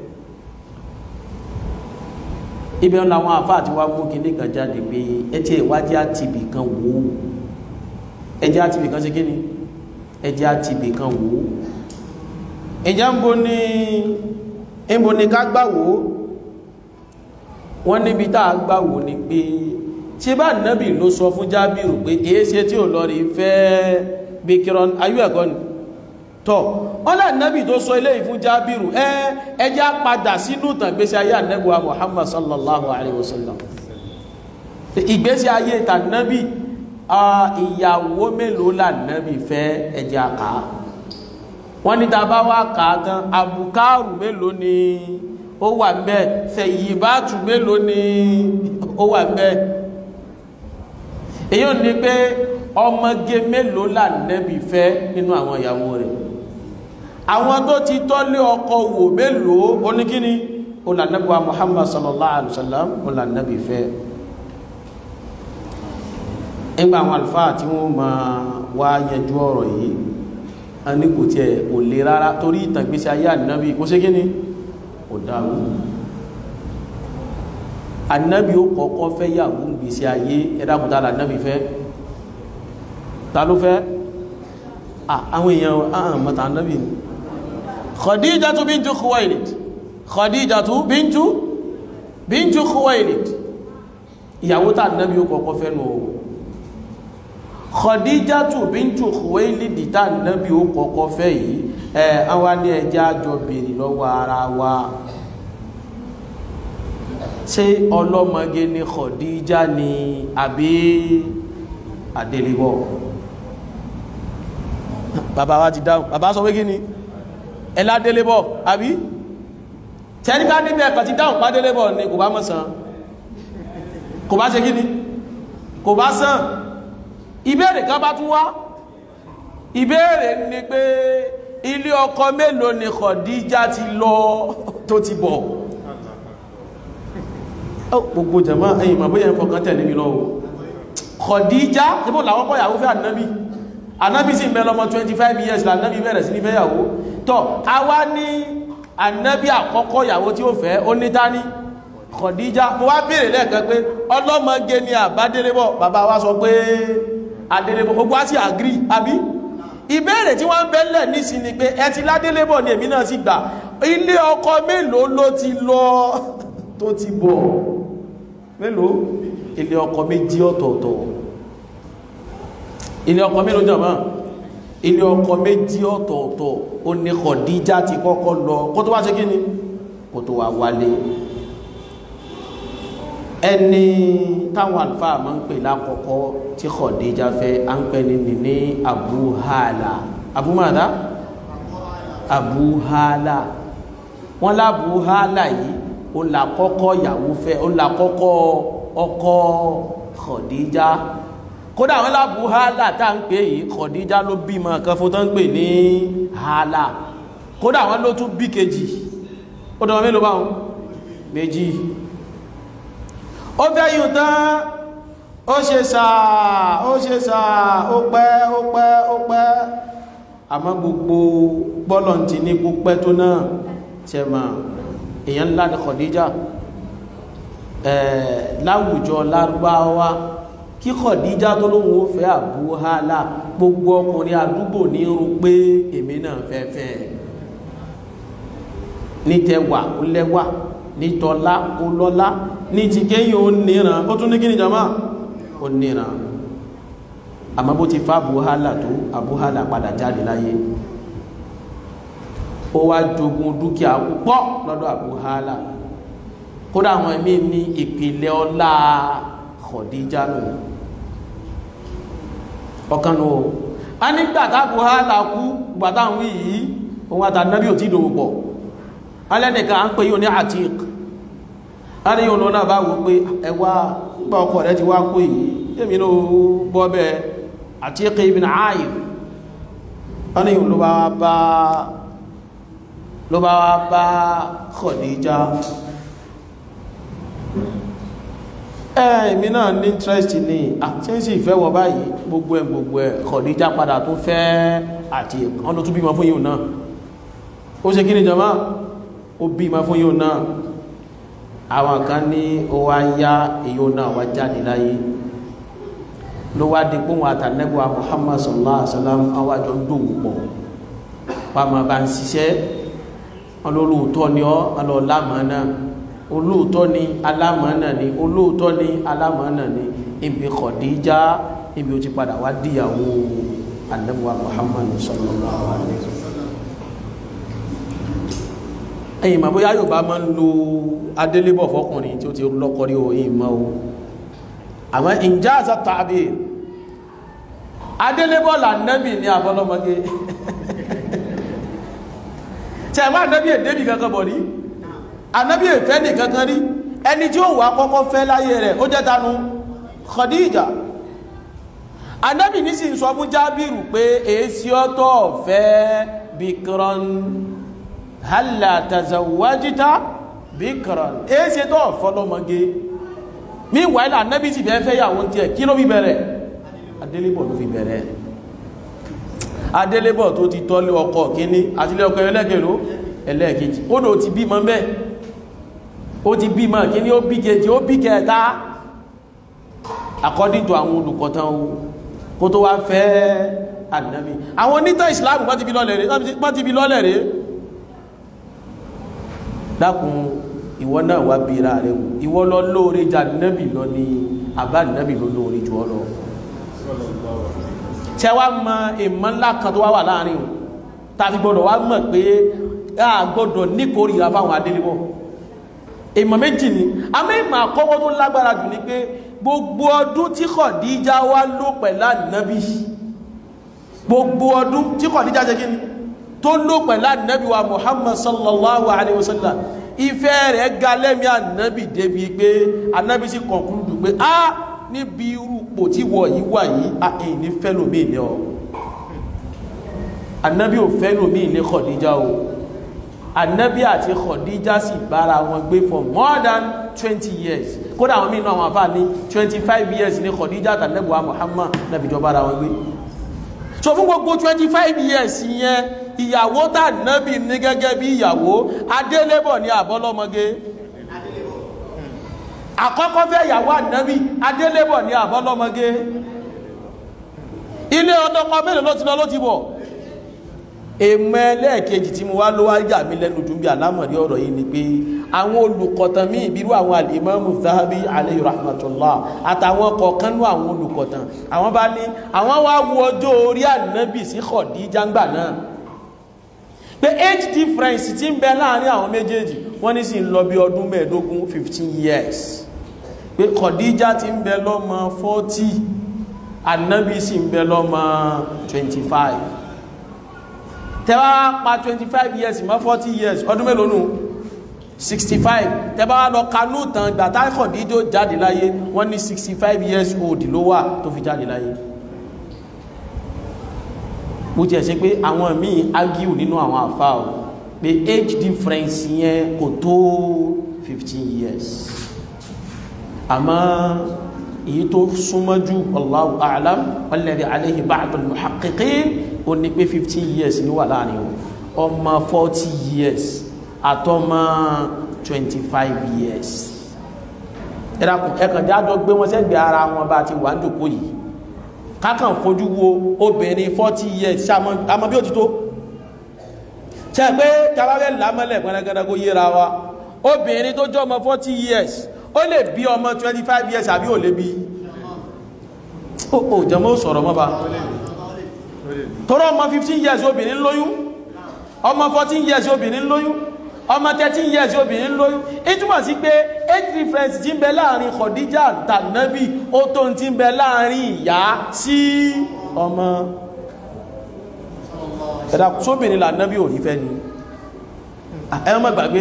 ibẹ̀ ń làwọn àfáà tí wá mú kíní kan jáde pé ẹjẹ́ ìwádìí àtìbì kan wò ó ẹjẹ́ àtìbì kan ṣe kí ni ẹjẹ́ àtìbì kan wò ó ìjà ń bo ní ìbò ní ká gbàwó wọ́n níbi tá a gbàwó ni pé tí bá nábì ló sọ fún jábìrù pé èéṣe tí ò lọ rí fẹ́ bí kíran ayú ẹ̀kọ́ ni tọ́ ọlá nábì tó sọ ilé ìfún jábìrù ẹ ẹjá padà sínú ìtàn ìgbésí ayé ànẹ́gbà Muhammad sallallahu alaihi wasallam ìgbésí ayé ìtànẹ́bì ìyàwó mélòó lànẹ́bì fẹ́ ẹjá kàá wọ́n ní tàbá wá kàá tán àbùkárù mélòó ni ó wà ńbẹ̀ fẹ̀yìbátù mélòó ni ó wà ńbẹ̀ èyí ò ní pé ọmọge mélòó lànẹ́bì fẹ́ nínú àwọn ìyàwó rẹ̀ àwọn tó ti tọ́lé ọkọ wò mélòó oníkíní olànẹ́bì wa Muhammad sallallahu alaihi wasallam olànẹ́bì fẹ́ nígbà àwọn àlùfáà tí wọ́n máa wá yẹjú ọ̀rọ̀ yìí a ní kò tí ẹ̀ kò lè rárá torí ìtàgbésí ayé ànábì kó ṣe gíní kò dáwó ànábì ó kọ́kọ́ fẹ́ yàwó gbèsè ayé ẹ̀dàkùtà ànábì fẹ́ ta ló fẹ́ àwọn èèyàn àhàn mọ́ta ànábì ni Khadijatu bintu Khuwailid Khadijatu bintu bintu Khuwailid ìyàwó tá ànábì ó kọ́kọ́ fẹ́ nù Khadijatu bintu Khuwailid tá nábì ó kọ́kọ́ fẹ́ yìí ẹ àwa ní ẹjẹ́ àjọ bèèrè lọ́wọ́ ara wa ṣé ọlọ́mọge ni Khadija ni àbí àdélébọ̀ bàbá wa ti dáhùn bàbá sọ pé kí ni ẹládélébọ̀ àbí tẹ́níká níbẹ̀ ẹ̀kọ̀ ti dáhùn pádélébọ̀ ni kò bá mọ̀ sàn kò bá ṣe kí ni kò bá sàn ìbéèrè kan bá tún wá ìbéèrè ni pé ilé ọkọ mélòó ni Khadija ti lọ tó ti bọ̀ gbogbo jama ẹ̀yìn ma bóyá ẹ̀fọ́kan tẹ̀lé mi lọ́wọ́ Khadija síbò làwọn kọ́ ìyàwó fẹ́ ànábì ànábì sì mẹ́lọ ọmọ 25 years lànábì bẹ̀rẹ̀ sí ní fẹ́ yàwó tọ́ a wá ní ànábì àkọ́kọ́ ìyàwó tí ó fẹ́ ó ní tání Khadija mo wá béèrè lẹ́ẹ̀kan pé ọlọ́mọge ni àbádélébọ̀ bàbá wa sọ pé adélébọ̀ gbogbo á sì àgírí àbí ìbéèrè tí wọ́n ń bẹ́lẹ̀ nísìn ni pé ẹ ti ládélébọ̀ ni èmi náà sì gbà ilé ọkọ mélòó ló ti lọ tó ti bọ̀ mélòó ilé ọkọ méjì ọ̀tọ̀ọ̀tọ̀ ilé ọkọ mélòó jọ̀mọ́ ilé ọkọ méjì ọ̀tọ̀ọ̀tọ̀ ó ní Khadija ti kọ́kọ́ lọ kó tó wá ṣe kí ni kó tó wá wálé ẹni táwọn àlùfáà máa ń pè lákọ̀ọ́kọ́ tí Khadija fẹ́ à ń pè ní ní Abu Hala Abu mada Abu Hala wọ́n lábu Hala yìí ó là kọ́kọ́ ìyàwó fẹ́ ó là kọ́kọ́ ọkọ Khadija kódà wọ́n lábu Hala tá ń pè yìí Khadija ló bímọ kan fún tó ń pè ní Hala kódà wọ́n ló tún bí kejì ó dọ̀ mélòó báwọn méjì ó fẹ́ yìí tán ó ṣe sàá ó ṣe sàá ó pẹ́ ó pẹ́ ó pẹ́ àmọ́ gbogbo bọ́lọ̀ ti ní púpẹ́ tó náà ṣe ma èyàn ńlá ní Khadija láwùjọ lárúbáwá kí Khadija tó lóhun ó fẹ́ Abu Hala gbogbo ọkùnrin àdúgbò ní irun pé èmi náà fẹ́fẹ́ ní tẹwà ó lẹ́wà ní tọ́lá ó lọ́lá ní ti kéyìn ó níran ó tún ní kí ni jama ó níran àmọ́ bó ti fa abuhala tó abuhala padà jáde láyé ó wá jogun dúkìá púpọ̀ lọ́dọ̀ abuhala kódà àwọn ẹ̀mí ní ìpìlẹ̀ ọlá Khadija nù ọ̀kan nù a nígbà tá abuhala kú gbàtà ń wí yìí òun àtànábì ò tí dòwò pọ̀ alẹ́nìkan à ń pè yóò ní Atiq aríyàn lọ náà bá wò pé ẹwà gbà ọkọ̀ rẹ̀ ti wá kó yìí èmi ló bọ́ bẹ́ Atiq ibn Aif aríyàn ló bá bá ló bá bá Khadija ẹ̀mí náà ní interest ní àtíyẹ́sì ìfẹ́ wọ báyìí gbogbo ẹ̀ gbogbo ẹ̀ Khadija padà tó fẹ́ Atiq ọ̀nà tó bímọ fún yíò náà ó ṣe kí ni jama ó bímọ fún yíò náà àwọn kan ní ó wá yá èyí náà wá jáde láyé ló wá di pé wọn àtànẹ́gbà Muhammad sallallahu alaihi wasallam àwọn àjọ ń dòwò pọ̀ pàmò bá ń ṣiṣẹ́ olóòótọ́ ni ọ́ ọlọ́ọ̀lámọ́nà olóòótọ́ ni alámọ́nà ni olóòótọ́ ni alámọ́nà ni ibi Khadija ibi ó ti padà wá díyàwó anabuwa Muhammad sallallahu alaihi wasallam ẹ̀yìn mọ̀ bóyá yóò bá máa ń lo adélébọ̀ fọkùnrin tí ó ti lọ́kọrí o yìí mọ́ o àmọ́ ìjáàzà tàbí adélébọ̀ lànẹ́bì ní àbọ́lọ́mọgé tí ẹ̀mọ́ ànẹ́bì èdèbì kankan bọ̀ rí ànẹ́bì èfẹ́ ní kankan rí ẹni tí ó wà kọ́kọ́ fẹ́ láyé rẹ̀ ó jẹ́ tanu Khadija ànẹ́bì ní sì ń sọ fún Jábìrù pé èsì ọ̀tọ̀ fẹ́ bikran halla tazawwajita bikran èsì tó fọlọ́mọgé meanwhile ànẹ́bì sì fẹ́ fẹ́ yàwó tí ẹ̀ kí ló fi bẹ̀rẹ̀ adélébọ̀ ló fi bẹ̀rẹ̀ adélébọ̀ tó ti tọ́lé ọkọ kíní àti ilé ọkọ ẹlẹ́gẹ̀ló ẹlẹ́ẹ̀kejì ó dò ti bímọ bẹ́ ó ti bímọ kíní ó bí kejì ó bí kẹta according to àwọn olùkọ̀tàn o kó tó wá fẹ́ ànábì àwọn onítàn Islam wọ́n ti bí lọ́lẹ̀ rẹ̀ wọ́n ti bí lọ́lẹ̀ rẹ̀ dákun ìwọ náà wá bíra rẹ̀ wò ìwọ lọ lóore jà nábì lọ ní àbá nábì lọ lóore jù ọ lọ tẹ wá mọ ìmọ̀ ńlá kan tó wá wà láàrin o tàbí gbọdọ̀ wá mọ̀ pé a gbọdọ̀ níkórìíra fáwọn adélébọ̀ ìmọ̀ méjì ni àmọ́ ìmọ̀ àkọ́kọ́ tó lágbára jù ni pé gbogbo ọdún tí Khadija wá lò pẹ̀lú ànábì gbogbo ọdún tí Khadija ṣe kí ni tó lò pẹ̀lú ànábì wa Muhammad sallallahu alayhi wa sallam ìfẹ́ rẹ̀ ga lẹ́mí ànábì débi pé ànábì sì conclude pé ah níbi irú pò tí wọ̀ yí wà yí àìyìn ní fẹ́lòmí ilẹ̀ ọ annabi ò fẹ́lòmí ilẹ̀ Khadija o annabi àti Khadija sì bára wọn gbé for more than 20 years kódà àwọn mìíràn àwọn àfáà ní 25 years ní Khadija àtàlẹ́bùwà Muhammad nàbìjọ bára wọn gbé so fún gbogbo 25 years yẹn ìyàwó tà nábì ní gẹ́gẹ́ bí ìyàwó adélébọ̀ ní àbọ́lọ́mọgé àkọ́kọ́ fẹ́ ìyàwó ànábì adélébọ̀ ní àbọ́lọ́mọgé ilé ọdọ́kọ mélòó ló ti lọ ló ti bọ̀ èmọ ẹlẹ́ẹ̀kejì tí mo wá ló wá yà mí lẹ́nu dùn bí alámọ̀rí ọ̀rọ̀ yìí ni pé àwọn olùkọ̀tàn míì bírú àwọn alìmọ́mù Zahabi alayhi rahmatullah àtàwọn kọ̀ọ̀kan nú àwọn olùkọ̀tàn àwọn bá ní àwọn wá wo ọjọ́ orí ànábì sí Khadija ńgbà náà pé age difference ti ń bẹ láàrin àwọn méjèèjì wọ́n ní sì ń lọ bí ọdún mẹ́ẹ̀ẹ́dógún 15 years pé Khadija ti ń bẹ lọ́mọ 40 Ànábì sì ń bẹ lọ́mọ 25 tẹ́bá pa 25 years mọ́ 40 years ọdún mélòó nù 65 tẹ́bá wá lọ kanú tán gbàtà Khadija jáde láyé wọ́n ní 65 years old ló wà tó fi jáde láyé bó tiẹ̀ ṣe pé àwọn míì argue nínú àwọn àfa o pé age difference yẹn kò tó fifteen years àmọ́ èyí tó súnmọ́ jù Allahu a'lam walladhi alayhi ba'd al-muhaqqiqin ó ní pé fifteen years ló wà láàrin o ọmọ forty years àtọmọ twenty five years ẹ̀rọ ẹ̀kàn jájọ gbé wọn sẹ́gbẹ̀ẹ́ ara wọn bá ti wà ń jòkó yìí kákàn fojú wo obìnrin 40 years àmọ́ bí ó ti tó ṣe pé tàbáwẹ́ lámọ́lẹ̀ pẹ́lẹ́gẹ́dẹ́ kó yíra wa obìnrin tó jọ ọmọ 40 years ó lè bí ọmọ 25 years àbí ò lè bí ó jẹmọ́ ó sọ̀rọ̀ mọ́ba tọ́rọ ọmọ 15 years obìnrin lóyún ọmọ 14 years obìnrin lóyún ọmọ 13 years obìnrin lóyún ìtumọ̀ sí pé age difference tí ń bẹ láàrin Khadija tànàbí ó tó ń tí ń bẹ láàrin ìyá sí ọmọ ẹ̀dà sóbìnrin lànàbí ò ní fẹ́ ni ẹ̀wọ́n mọ́ gbàgbé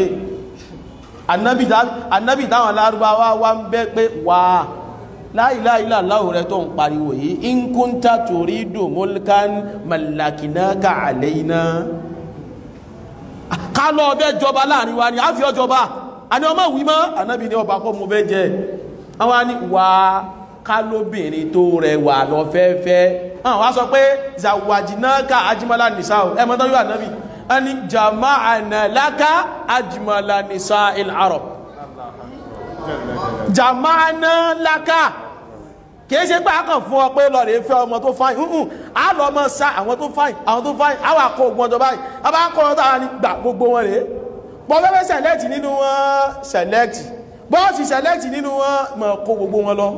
ànàbí táwọn lárúbáwá wá ń bẹ́ pé wà la ilaha illallah rẹ tó ń pariwo yìí in kunta turidu mulkan mallakinaka alayna ká lọ ọbẹ̀ jọba láàrin wa ni a fi ọjọba a ní ọmọ ìwímọ́ ànábì ní ọba kọ́ mo fẹ́ jẹ àwọn ni wà ká lóbìnrin tó rẹwà lọ fẹ́fẹ́ àwọn wá sọ pé zawajinaka ajimala nisa ẹ mọ́ tán yóò ànábì a ní jama'ana laka ajimala nisa il arab jama'ana laka kìí ṣe pé a kàn fún ọ pé lọ rèé fẹ́ ọmọ tó fáyìn hùhùn á lọ mọ sa àwọn tó fáyìn àwọn tó fáyìn á wà kó ogun ọjọ́ báyìí a bá kọ́ ọ́n táwa ní gbà gbogbo wọn rèé bọ́ fẹ́fẹ́ sẹ̀lẹ́tì nínú wọn sẹ̀lẹ́tì bọ́ọ̀sì sẹ̀lẹ́tì nínú wọn mọ̀ kó gbogbo wọn lọ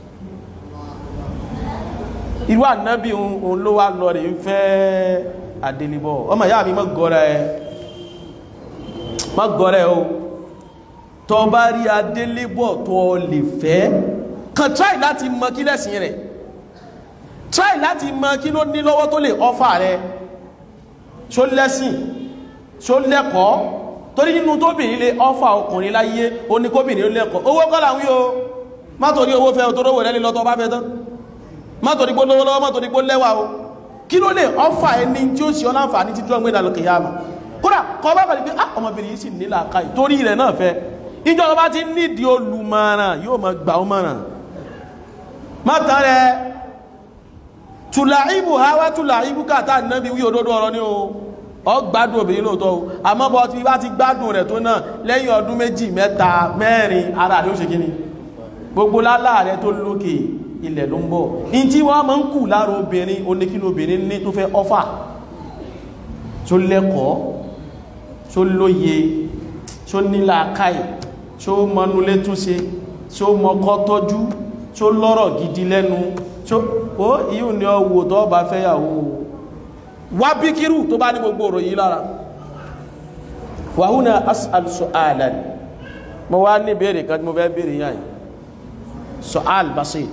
irú ànábì òun ló wá lọ rèé fẹ́ àdélébọ̀ ọmọ ìyá mi mọ́ gọ́rẹ́ ẹ mọ́ gọ́rẹ́ o tọ́ bá rí adélébọ̀ tó lè fẹ́ kan try láti mọ kí lẹ́sìn rẹ̀ try láti mọ kí ló ní lọ́wọ́ tó lè ọfà rẹ̀ ṣó lẹ́sìn ṣó lẹ́kọ̀ọ́ torí nínú tóbìnrin lè ọfà ọkùnrin láyé ó ní kóbìnrin lẹ́kọ̀ọ́ owó kọ́ làwí o má torí owó fẹ́ tó rówó rẹ̀ lọ́tọ́ bá fẹ́ tán má torí pé lówó lọ́wọ́ má torí pé lẹ́wà o kí ló lè ọfà ẹni tí ó sì ọláǹfà ní títí ọgbẹ́ ìdàlókè yá mọ̀ kódà kọ́ bá kàrí pé ah ọmọbìnrin yìí sì nílà káì torí rẹ̀ náà fẹ́ ìjọba bá ti nídìí olùmọ̀ràn yóò mọ̀ gbà ó mọ̀ràn mọ́tàn rẹ̀ tùlàíbù hawa tùlàíbù kàtà náàbí wí òdodo ọ̀rọ̀ ní o ọ gbádùn obìnrin lóòótọ́ o àmọ́ bọ́ tí bá ti gbádùn rẹ̀ tó náà lẹ́yìn ọdún méjì mẹ́ta mẹ́rin ara rẹ̀ ó ṣe kíni gbogbo lálá rẹ̀ tó lókè ilẹ̀ ló ń bọ̀ in tí wọ́n máa ń kù lára obìnrin oníkílò obìnrin ní tó fẹ́ ọ́fà tó lẹ́kọ̀ọ́ tó lóye tó nílà káì tó mọnulé túnṣe tó mọkọ́ tọ́jú tó lọ́rọ̀ gidi lẹ́nu tó ó ìyún ni ọwọ́ tó bá fẹ́yàwó wá bí kírù tó bá ní gbogbo ọ̀rọ̀ yìí lára wàhúnà as'al su'alan mo wá ní béèrè kan tí mo fẹ́ béèrè yáyì su'al basit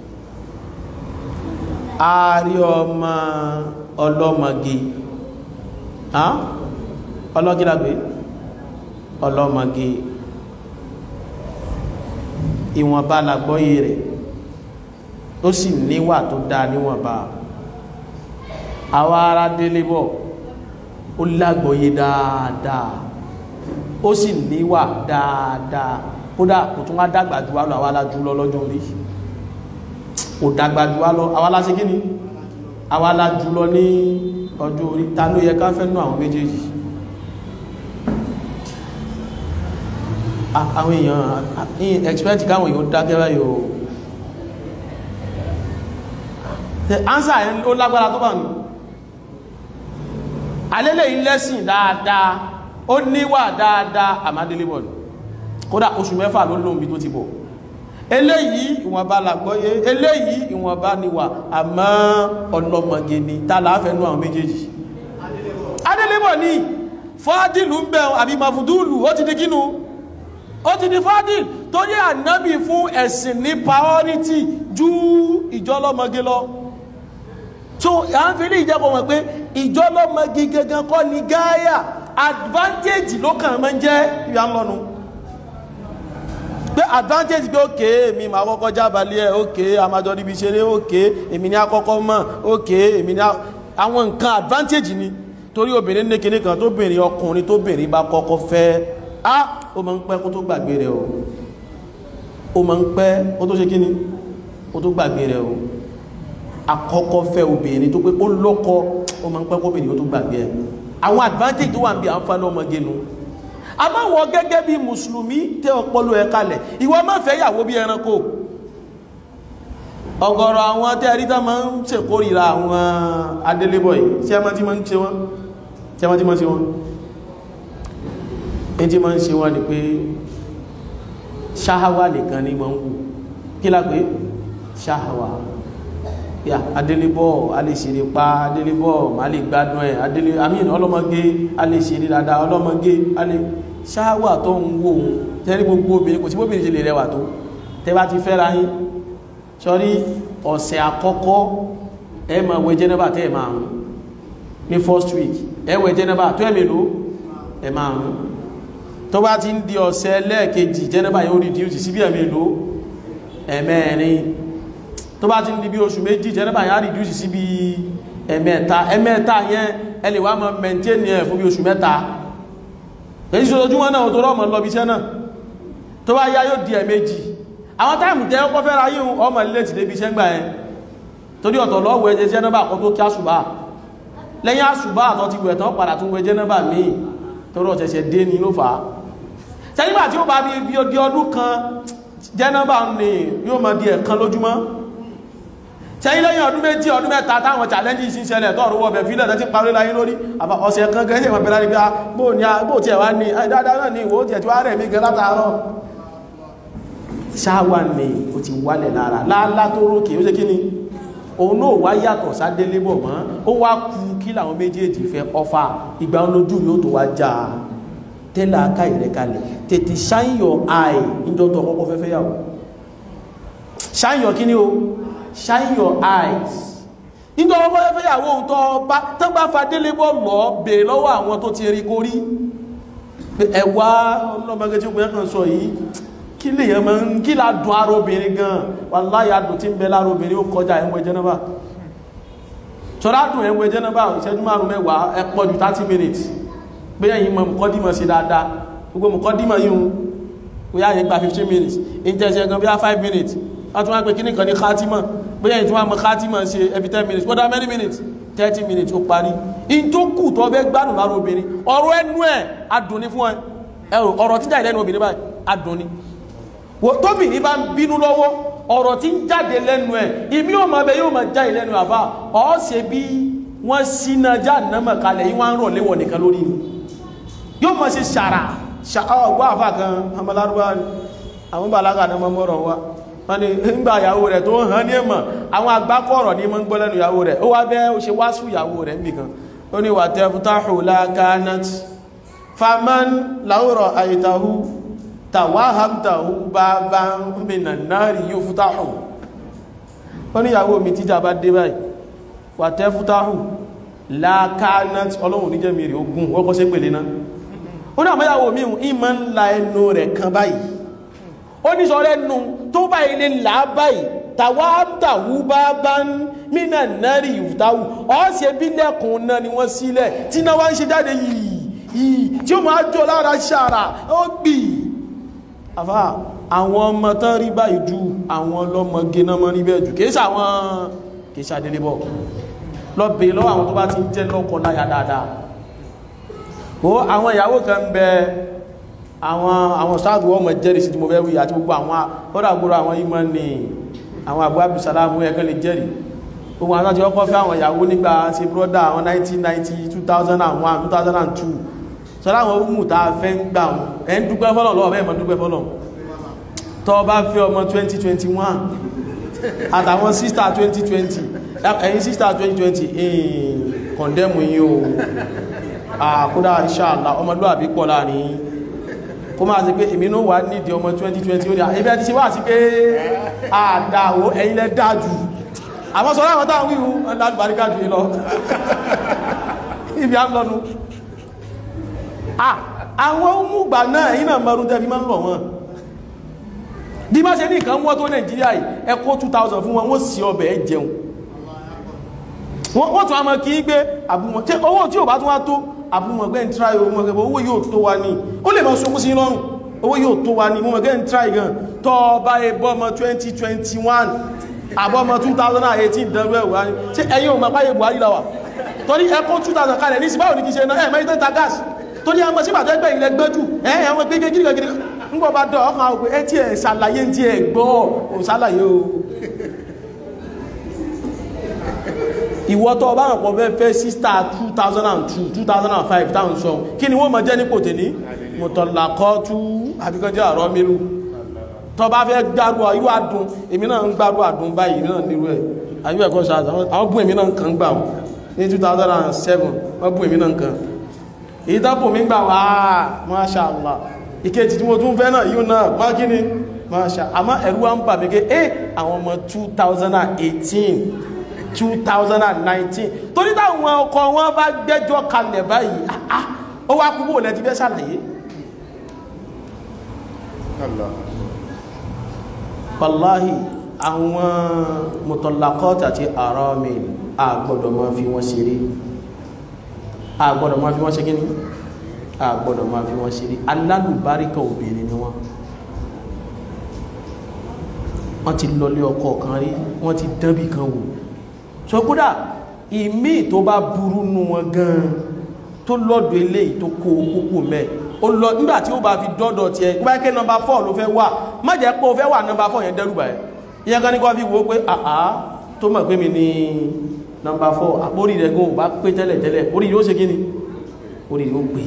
ààrí ọmọ ọlọ́mọge ọlọ́gílágbé ọlọ́mọge ìwọ̀nba làgbọ́yé rẹ̀ ó sì níwà tó dá níwọ̀nba àwa ará délé bọ̀ ó lágbọ́yé dáadáa ó sì níwà dáadáa kódà kò tún wá dàgbà jù wá lọ àwa alájú lọ lọ́jọ́ orí kò dàgbà jù wá lọ àwa aláṣẹ kí ni àwa alájú lọ ní ọjọ́ orí ta ló yẹ ká fẹ́ nú àwọn méjèèjì àwọn èèyàn ní expect káwọn èèyàn dákẹ́ báyìí o the answer ẹ̀ ó lágbára tó bá ní alẹ́lẹ̀ ilẹ́sìn dáadáa ó níwà dáadáa àmádélébọ̀ ní kódà oṣù mẹ́fà ló lóun bí tó ti bọ̀ eléyìí ìwọ̀nba làgbọ́yé eléyìí ìwọ̀nba níwà àmọ́ ọlọ́mọge ni tààlàáfẹ́nú àwọn méjèèjì adélébọ̀ ní fọ́dìlù ń bẹ̀ àbí mafudúlù ó ti di kínú ó ti di fádìl torí ànábì fún ẹ̀sìn ní priority ju ìjọlọ́mọge lọ so à ń fi ní ìjẹ́kọ̀ wọ̀n pé ìjọlọ́mọge gangan kọ́ ni gáyà advantage ló kàn máa ń jẹ́ ìyá ń lọ́nu pé advantage pé òkè èmi máa kọ́kọ́ jábàlẹ̀ ẹ̀ òkè àmàjọ níbi ìṣeré òkè èmi ní àkọ́kọ́ mọ̀ òkè èmi ní àwọn nǹkan advantage ni torí obìnrin ní kinní kan tó bìnrin ọkùnrin tó bìnrin bá kọ́kọ́ fẹ́ á ó máa ń pẹ́ kó tó gbàgbé rẹ̀ o ó máa ń pẹ́ kó tó ṣe kíni kó tó gbàgbé rẹ̀ o àkọ́kọ́ fẹ́ obìnrin tó pé ó lọ́kọ ó máa ń pẹ́ kó obìnrin kó tó gbàgbé ẹ̀ àwọn advantage tó wà ń bí àǹfààní ọmọge nu àbáwọ̀ gẹ́gẹ́ bí mùsùlùmí tẹ́ ọpọlọ ẹ̀ kalẹ̀ ìwọ má fẹ́ yàwó bí ẹranko ọ̀gọ̀rọ̀ àwọn tẹ́ ẹ̀rí tá máa ń ṣèkórìíra àwọn adélébọ̀ yìí tí a máa ti máa ń ṣe wọ́n tí a máa ti máa ń ṣe wọ́n ní tí máa ń ṣe wọ́n ni pé ṣáháwà nìkan ní máa ń wù kí la pé ṣáháwà yà adélébọ̀ a lè ṣeré pa adélébọ̀ a lè gbádùn ẹ̀ adélé amín ọlọ́mọgé a lè ṣeré dáadáa ọlọ́mọgé a lè ṣáháwà tó ń wò ó tẹ́rí gbogbo obìnrin kò sí bóbìnrin ṣe lè rẹwà tó tẹ́ bá ti fẹ́ra yín sọ́rí ọ̀sẹ̀ àkọ́kọ́ ẹ máa wẹ jẹ́nẹ́bà tẹ́ ẹ máa rún ní first week ẹ wẹ jẹ́nẹ́bà tó ẹ̀mẹ̀ ló ẹ máa rún tó bá ti ń di ọ̀sẹ̀ lẹ́ẹ̀kejì jẹ́nẹ́bà yóò reduce sí bí ẹ̀mẹ̀ ló ẹ̀mẹ́rin tó bá ti ń di bí oṣù méjì jẹ́nẹ́bà yóò reduce sí bí ẹ̀mẹ́ta ẹ̀mẹ́ta yẹn ẹ lè wá máa maintain ẹ̀ fún bí oṣù mẹ́ta èyí sojúmọ́ náà tó rọ́ mọ́ lọ bí iṣẹ́ náà tó bá yá yóò di ẹ̀mẹ́jì àwọn táìmù tẹ́ ọkọ́ fẹ́ra yíò ọmọ ilé ti débi iṣẹ́ gbà ẹ torí ọ̀tọ̀ lọ́wọ́ ẹjẹ jẹ́nàbà kan tó kí àṣùbà lẹ́yìn àṣùbà àtọ́ ti wẹ̀tán padà tún wẹ jẹ́nàbà míì torí ọ̀tẹ̀ṣẹ̀ dé ní ló fà á tẹ́lígbà tí ó bá bí bí di ọdún kan jẹ́nàbà ní yóò máa di ẹ̀kan lójúmọ́ sẹ́yìn lẹ́yìn ọdún méjì ọdún mẹ́ta táwọn challenge sí ṣẹlẹ̀ tọ́rọ wọ́bẹ̀ fílẹ̀ tẹ́ ti parí láyé lórí àbá ọ̀sẹ̀ kan gẹ́gẹ́ ìwọ̀n bẹ̀rẹ̀ níbi bóò ní bóò tí ẹ̀ wá ní dáadáa náà ní ìwò tí ẹ̀ tí wá rẹ̀ mí gan látàárọ̀ ṣáwà ní o ti wálẹ̀ lára láàlá tó rókè ó ṣe kí ni òun náà wá yàtọ̀ sádélé bọ̀ mọ́ ó wá kú kí làwọn méjèèjì fẹ́ ọfà ìgbà olójú yóò tó wá já tẹ́lá aká ìrẹ́kalẹ̀ tètè shine your eye níjọ́ tó ọkọ̀ fẹ́fẹ́ yàwó shine your kí ni o shine your eyes nítorí ọmọ ẹgbẹ́ ìyàwó tó bá tó bá fadélé bọ́ lọ bèèrè lọ́wọ́ àwọn tó ti rí kó rí ẹwà ọlọ́mọgẹ́ tí ó gbẹ́ kan sọ yìí kí lè yẹ máa ń kí là dùn ara obìnrin gan wàláhì adùn tí ń bẹ lára obìnrin ó kọjá ẹ̀wọ̀n jẹ́nàbà ṣọ́rá dùn ẹ̀wọ̀n jẹ́nàbà ìṣẹ́jú márùn mẹ́wàá ẹ pọ̀ ju 30 minutes pé ẹ̀yin mọ̀ mùkọ́dímọ̀ sí dáadáa gbogbo mùkọ́dímọ̀ yìí ó yá yẹn gba 15 minutes ìjẹsẹ̀ gan bí i 5 minutes wọ́n tún wá pé kíní kan ní khatima bóyá ìtún wọ́n mọ̀ khatima ṣe every 10 minutes kódà many minutes 30 minutes ó parí in tó kù tó fẹ́ gbádùn lára obìnrin ọ̀rọ̀ ẹnu ẹ̀ adùn ní fún ẹ ẹ̀rọ ọ̀rọ̀ tí jáde lẹ́nu obìnrin báyìí adùn ní tóbìnrin bá ń bínú lọ́wọ́ ọ̀rọ̀ tí ń jáde lẹ́nu ẹ̀ ìmí ò mọ̀ bẹ́ yóò mọ̀ jáde lẹ́nu àbá ọ̀ ṣe bí wọ́n síná já nàmọ̀ kalẹ̀ yìí wọ́n ń rọ̀ léwọ̀ nìkan lórí ni yóò mọ̀ ṣe ṣàrà ọgbà àfà kan ọmọlárúbá àwọn bàlágà náà mọ́ mọ́rọ̀ wa wọ́n ni ńgbà ìyàwó rẹ̀ tó hàn ní ẹ̀mọ̀ àwọn àgbákọ̀ọ̀rọ̀ ní mọ́ ń gbọ́ lẹ́nu ìyàwó rẹ̀ ó wá bẹ́ ó ṣe wá sùn ìyàwó rẹ̀ nìkan ó ní wà tẹ́fútáhù lákánát faman láwùrọ̀ àyítáhù tàwáhàmtàhù bá bá ń bìnà náà rí yóò fútáhù ó ní ìyàwó mi tíjà bá dé báyìí wà tẹ́fútáhù lákánát ọlọ́run níjẹ́ mi rí ogun wọ́kọ́ sí pèlé náà ó ní àmọ́yàwó mi ìmọ̀ ńlá ẹnu rẹ̀ kan báyìí ó ní sọ rẹ́nu tó bá ilé là báyìí tàwátàwú bá bá ń mínà náàrí ìfútáwù ọ́sẹ̀ bí lẹ́kùn náà ni wọ́n sílẹ̀ tí náà wá ń ṣe jáde yìí yìí tí ó máa jọ lára ṣàrà ó gbì àfá àwọn ọmọ tán rí báyìí ju àwọn ọlọ́mọge náà mọ́ níbẹ̀ jù kìí sàwọn kìí sàdélébọ̀ lọ bèè lọ́wọ́ àwọn tó bá ti ń jẹ́ lọ́kọ láya dáadáa ó àwọn ìyàwó kan ń bẹ àwọn àwọn sáàdù ọmọ jẹ́rì sí tí mo fẹ́ wí àti gbogbo àwọn ọ́dàgbòrò àwọn ìmọ̀ ní àwọn àgbà abdùsàlámù ẹ̀kẹ́ lè jẹ́rì gbogbo àwọn àti ọkọ̀ fẹ́ àwọn ìyàwó nígbà sí brọ́dà àwọn 1990 2001 2002 sọ́lá àwọn ohun tá a fẹ́ ń gbà wọn ẹ̀ ń dúpẹ́ fọ́lọ̀ lọ́wọ́ bẹ́ẹ̀ mọ́ dúpẹ́ fọ́lọ̀ tó bá fẹ́ ọmọ 2021 àtàwọn sísítà 2020 ẹ̀yin sísítà 2020 ẹ̀yìn kọ̀ndẹ́mù yìí o àkúdà inshallah ọmọlúwàbí pọ̀ láàrin kó máa ti pé èmi náà wà nídìí ọmọ 2020 ó ní àìbẹ́ ti ṣe wá sí pé àdáwò ẹ̀yin lẹ dájú àwọn sọ láwọn táwọn wíwú láti baríká jù lọ ibi à ń lọ́nu àwọn òmùgbà náà èyí náà mọ́rún tẹ́fí máa ń lọ wọn bí má ṣe ní nǹkan wọ́n tó nàìjíríà yìí ẹ kó 2000 fún wọn wọ́n sí ọbẹ̀ ẹ jẹun wọ́n tún a mọ́ kí í gbé àbúmọ̀ tí owó tí ò bá tún wá tó àbúmọ̀gbẹ́ ń tráì owó mọ̀gbẹ́ owó yóò tó wá ní ó lè máa sókú sí lọ́rùn owó yóò tó wá ní mọ̀gbẹ́ ń tráì gan tọ́ bá ẹbọ́ ọmọ 2021 àbọ́ ọmọ 2018 dẹ̀rú ẹ̀wà ní ṣe ẹ̀yìn ò mọ̀páyé Buhari láwà torí ẹkọ́ 2000 kalẹ̀ ní síbáwò ní kí ṣe náà ẹ̀ mẹ́rin tẹ́ta gas torí àwọn síbà tó ẹgbẹ́ ilẹ̀ gbẹ́jù ẹ̀ àwọn gbẹ́gẹ́ gírí gírí ń gbọ́ bá dọ̀ ọkàn àwọn ẹ̀ tí ẹ̀ ṣàlàyé tí ẹ̀ gbọ́ ò ṣàlàyé o ìwọ tó bá ràn pọ̀ fẹ́ fẹ́ sísítà 2002 2005 táwọn sọ kí ni wọ́n mọ̀ jẹ́ nípò tèní mọ̀tọ̀lákọ́tú àbíkọjẹ́ àrọ́ mírù tó bá fẹ́ gbárù ayú àdùn èmi náà ń gbárù àdùn báyìí náà nírú ẹ̀ ayú ẹ̀kọ́ sáàtà àwọn bú èmi náà kàn gbà ní 2007 wọ́n bú èmi náà kàn èyí tábù mi gbà wá Masha Allah ìkejì tí mo tún fẹ́ náà yíò náà má kí ni Masha àmọ́ ẹ̀rú wa ń bà mí ké àwọn ọmọ 2018 2019 torí táwọn ọkọ̀ wọn bá gbẹ́jọ́ kalẹ̀ báyìí ó wá kúbò lẹ́ti fẹ́ ṣàlàyé wàláhì àwọn mutallaqat àti aramil àgbọ́dọ̀ máa fi wọ́n ṣeré àgbọ́dọ̀ máa fi wọ́n ṣe gíní àgbọ́dọ̀ máa fi wọ́n ṣeré alálùbáríkà obìnrin ni wọ́n wọ́n ti lọlé ọkọ kan rí wọ́n ti dánbì kan wò so kódà ìmí tó bá burú nù wọn gan tó lọ́dọ̀ eléyìí tó kó kókó mẹ́ o lọ nígbà tí ó bá fi dọ́dọ̀ tiẹ̀ pẹ́kẹ́ nọmba 4 ló fẹ́ wà má jẹ́ pé o fẹ́ wà nọmba 4 yẹn dẹ́rùbà ẹ̀ ìyẹn kan ní kọ́ fi wo pé àá tó tó mọ̀ pé mi ní nọmba 4 àpórí rẹ̀ gan ò bá pé tẹ́lẹ̀ tẹ́lẹ̀ orí yóò ṣe kí ni orí yóò gbé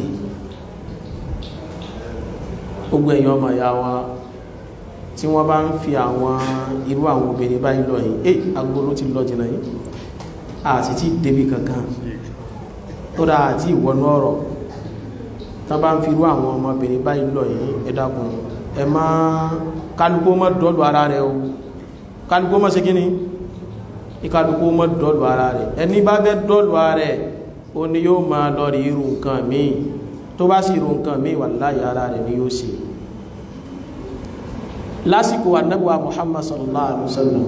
gbogbo èèyàn ọmọ ìyá wa tí wọ́n bá ń fi àwọn irú àwọn obìnrin báyìí lọ yìí eh agbóró ti lọ jìnà yìí àti tí débi kankan tó dáa àti ìwọ̀nú ọ̀rọ̀ tán bá ń fi irú àwọn ọmọbìnrin báyìí lọ yìí ẹ dákun ẹ má kálukú mọ́ dọ́lù ara rẹ̀ o kálukú mọ́ ṣe kíni ìkálukú mọ́ dọ́lù ara rẹ̀ ẹni bá fẹ́ dọ́lù ara rẹ̀ ó ní yóò máa lọ rí irú nǹkan míì tó bá sì irú nǹkan míì wallahi ara rẹ̀ ni yóò ṣe lásìkò annabuwa muhammad sallallahu alaihi wasallam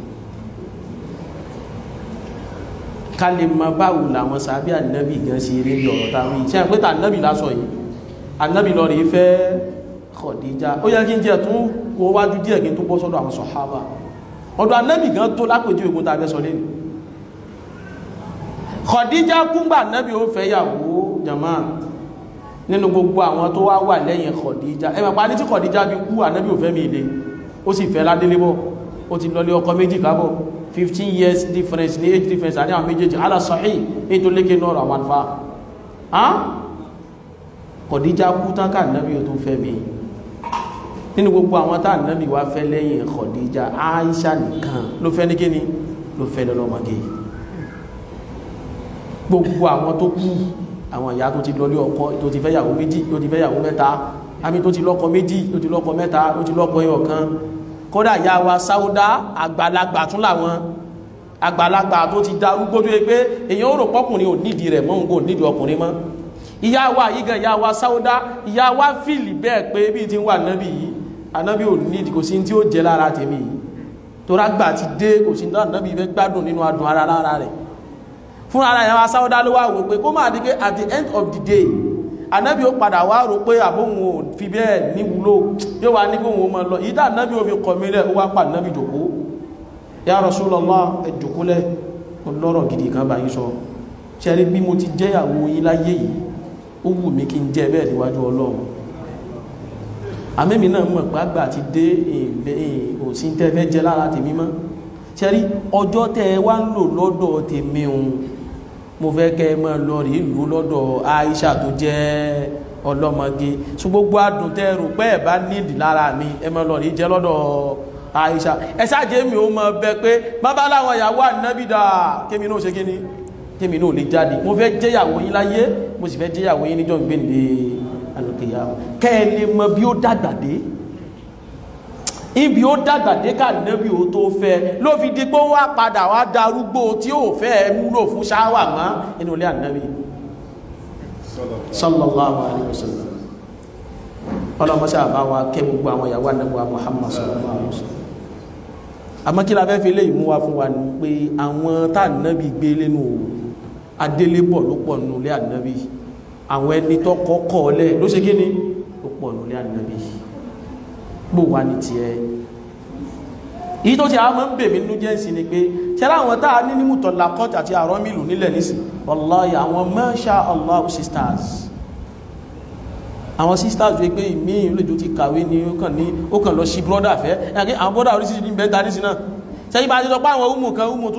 kalima báwo làwọn sàbí annabi gan sí rí lọ́rọ̀ táwọn ìṣẹ́ àpẹta annabi lásọ yìí annabi lọ rí fẹ́ Khadija ó yẹ kí n jẹ́ tún wo wájú díẹ̀ kí n tó bọ́ sọ́dọ̀ àwọn sọ̀hábà ọ̀dọ̀ annabi gan tó lápèjú ogun tàbí sọ lẹ́nu Khadija kúngbà annabi ó fẹ́ yàwó jama nínú gbogbo àwọn tó wá wà lẹ́yìn Khadija ẹ mọ̀pá ní tí Khadija bí kú ànábì ò fẹ́ mi ilé ó sì fẹ́ ládélébọ̀ ó ti lọlé ọkọ méjì kábọ̀ 15 years difference ní age difference àní àwọn méjèèjì ala sahih ní tó lékè náà àwọn àlfà á Khadija kú tán ká ànábì ò tó fẹ́ mi nínú gbogbo àwọn tá ànábì wá fẹ́ lẹ́yìn Khadija Aisha nìkan ló fẹ́ ní kíni ló fẹ́ lọ́lọ́mọge gbogbo àwọn tó kú àwọn ìyá tó ti lọlé ọkọ tó ti fẹ́yàwó méjì tó ti fẹ́yàwó mẹ́ta àmì tó ti lọ́kọ méjì tó ti lọ́kọ mẹ́ta tó ti lọ́kọ ẹyọ kan kódà ìyá wa sáúdá àgbàlagbà tún làwọn àgbàlagbà tó ti darúgbó tó yẹ pé èèyàn ó rò pọ́kùnrin ò nídìí rẹ̀ mọ́ òun kò nídìí ọkùnrin mọ́ ìyá wa yìí gan ìyá wa sáúdá ìyá wa fìlì bẹ́ẹ̀ pé bí ti ń wà nábì yìí ànábì ò nídìí kò sí tí ó jẹ lára tèmi yìí tó rágbà ti dé kò sí nábì fẹ́ gbádùn nínú adùn ara lára rẹ̀ fún ara ìyàwó sáwọ́dá ló wà wò pé kó máa di pé at the end of the day anábì ó padà wá rò pé àbóhun ò fi bẹ́ẹ̀ níwúlò yóò wá ní kóhun ó máa lọ ìdá anábì ó fi kọ̀ mí lẹ̀ ó wá pa anábì jòkó ya Rasulullah ẹ jòkó lẹ̀ ọlọ́rọ̀ gidi kan bá yín sọ ṣẹ́rí bí mo ti jẹ́yàwó yín láyé yìí ó wù mí kí n jẹ́ bẹ́ẹ̀ níwájú ọlọ́run àmẹ́mi náà mọ̀ pé àgbà ti dé òsín tẹ́ fẹ́ jẹ́ lára tèmi mọ́ ṣẹ́rí ọjọ́ tẹ́ ẹ wá ń lò lọ́dọ̀ tèmi òun mo fẹ́ kẹ́ ẹ máa lọ rí ìlú lọ́dọ̀ Aisha tó jẹ́ ọlọ́mọge ṣùgbọ́n gbogbo adùn tẹ́ ẹ rò pé ẹ bá nídìí lára mi ẹ máa lọ rí jẹ́ lọ́dọ̀ Aisha ẹ ṣáàjẹ́ mi ó máa bẹ pé bàbá láwọn ìyàwó ànábì dà kémi náà ṣe kí ni kémi náà lè jáde mo fẹ́ jẹ́yàwó yín láyé mo sì fẹ́ jẹ́yàwó yín níjọ́ gbẹ̀ǹde alùkìyà kẹ́ ẹ lè mọ bí ó dàgbà dé ibi ó dàgbà dé ká nẹ́bí ó tó fẹ́ ló fi di pé wá padà wá darúgbó tí ó fẹ́ múlò fún ṣáwà mọ́ inú ilé ànábì sallallahu alaihi wasallam ọlọ́mọṣẹ́ àbá wa kẹ́ gbogbo àwọn ìyàwó ànábì Muhammad sallallahu alaihi wasallam àmọ́ kí la fẹ́ fi lè mú wa fún wa ní pé àwọn tá ànábì gbé lẹ́nu adélébọ̀ ló pọ̀ nínú ilé ànábì àwọn ẹni tó kọ́kọ́ lẹ̀ ló ṣe kí ni ló pọ̀ nínú ilé ànábì gbò wá ní ti ẹ èyí tó ti àwọn ń bèmí nínú jẹ́ sí ni pé ṣẹlá àwọn táà ní nímùtọ̀ lakọ́t àti àrọ́ mìlù nílẹ̀ nísì wallahi àwọn masha Allah sisters àwọn sisters wé pé ìmí ìlójú ti kàwé ní ó kàn ní ó kàn lọ sí brọ́dà fẹ́ ẹ̀kí àwọn brọ́dà orísìí ní bẹ́ta nísì náà ṣẹ́yí bá ti sọ pé àwọn umu kan umu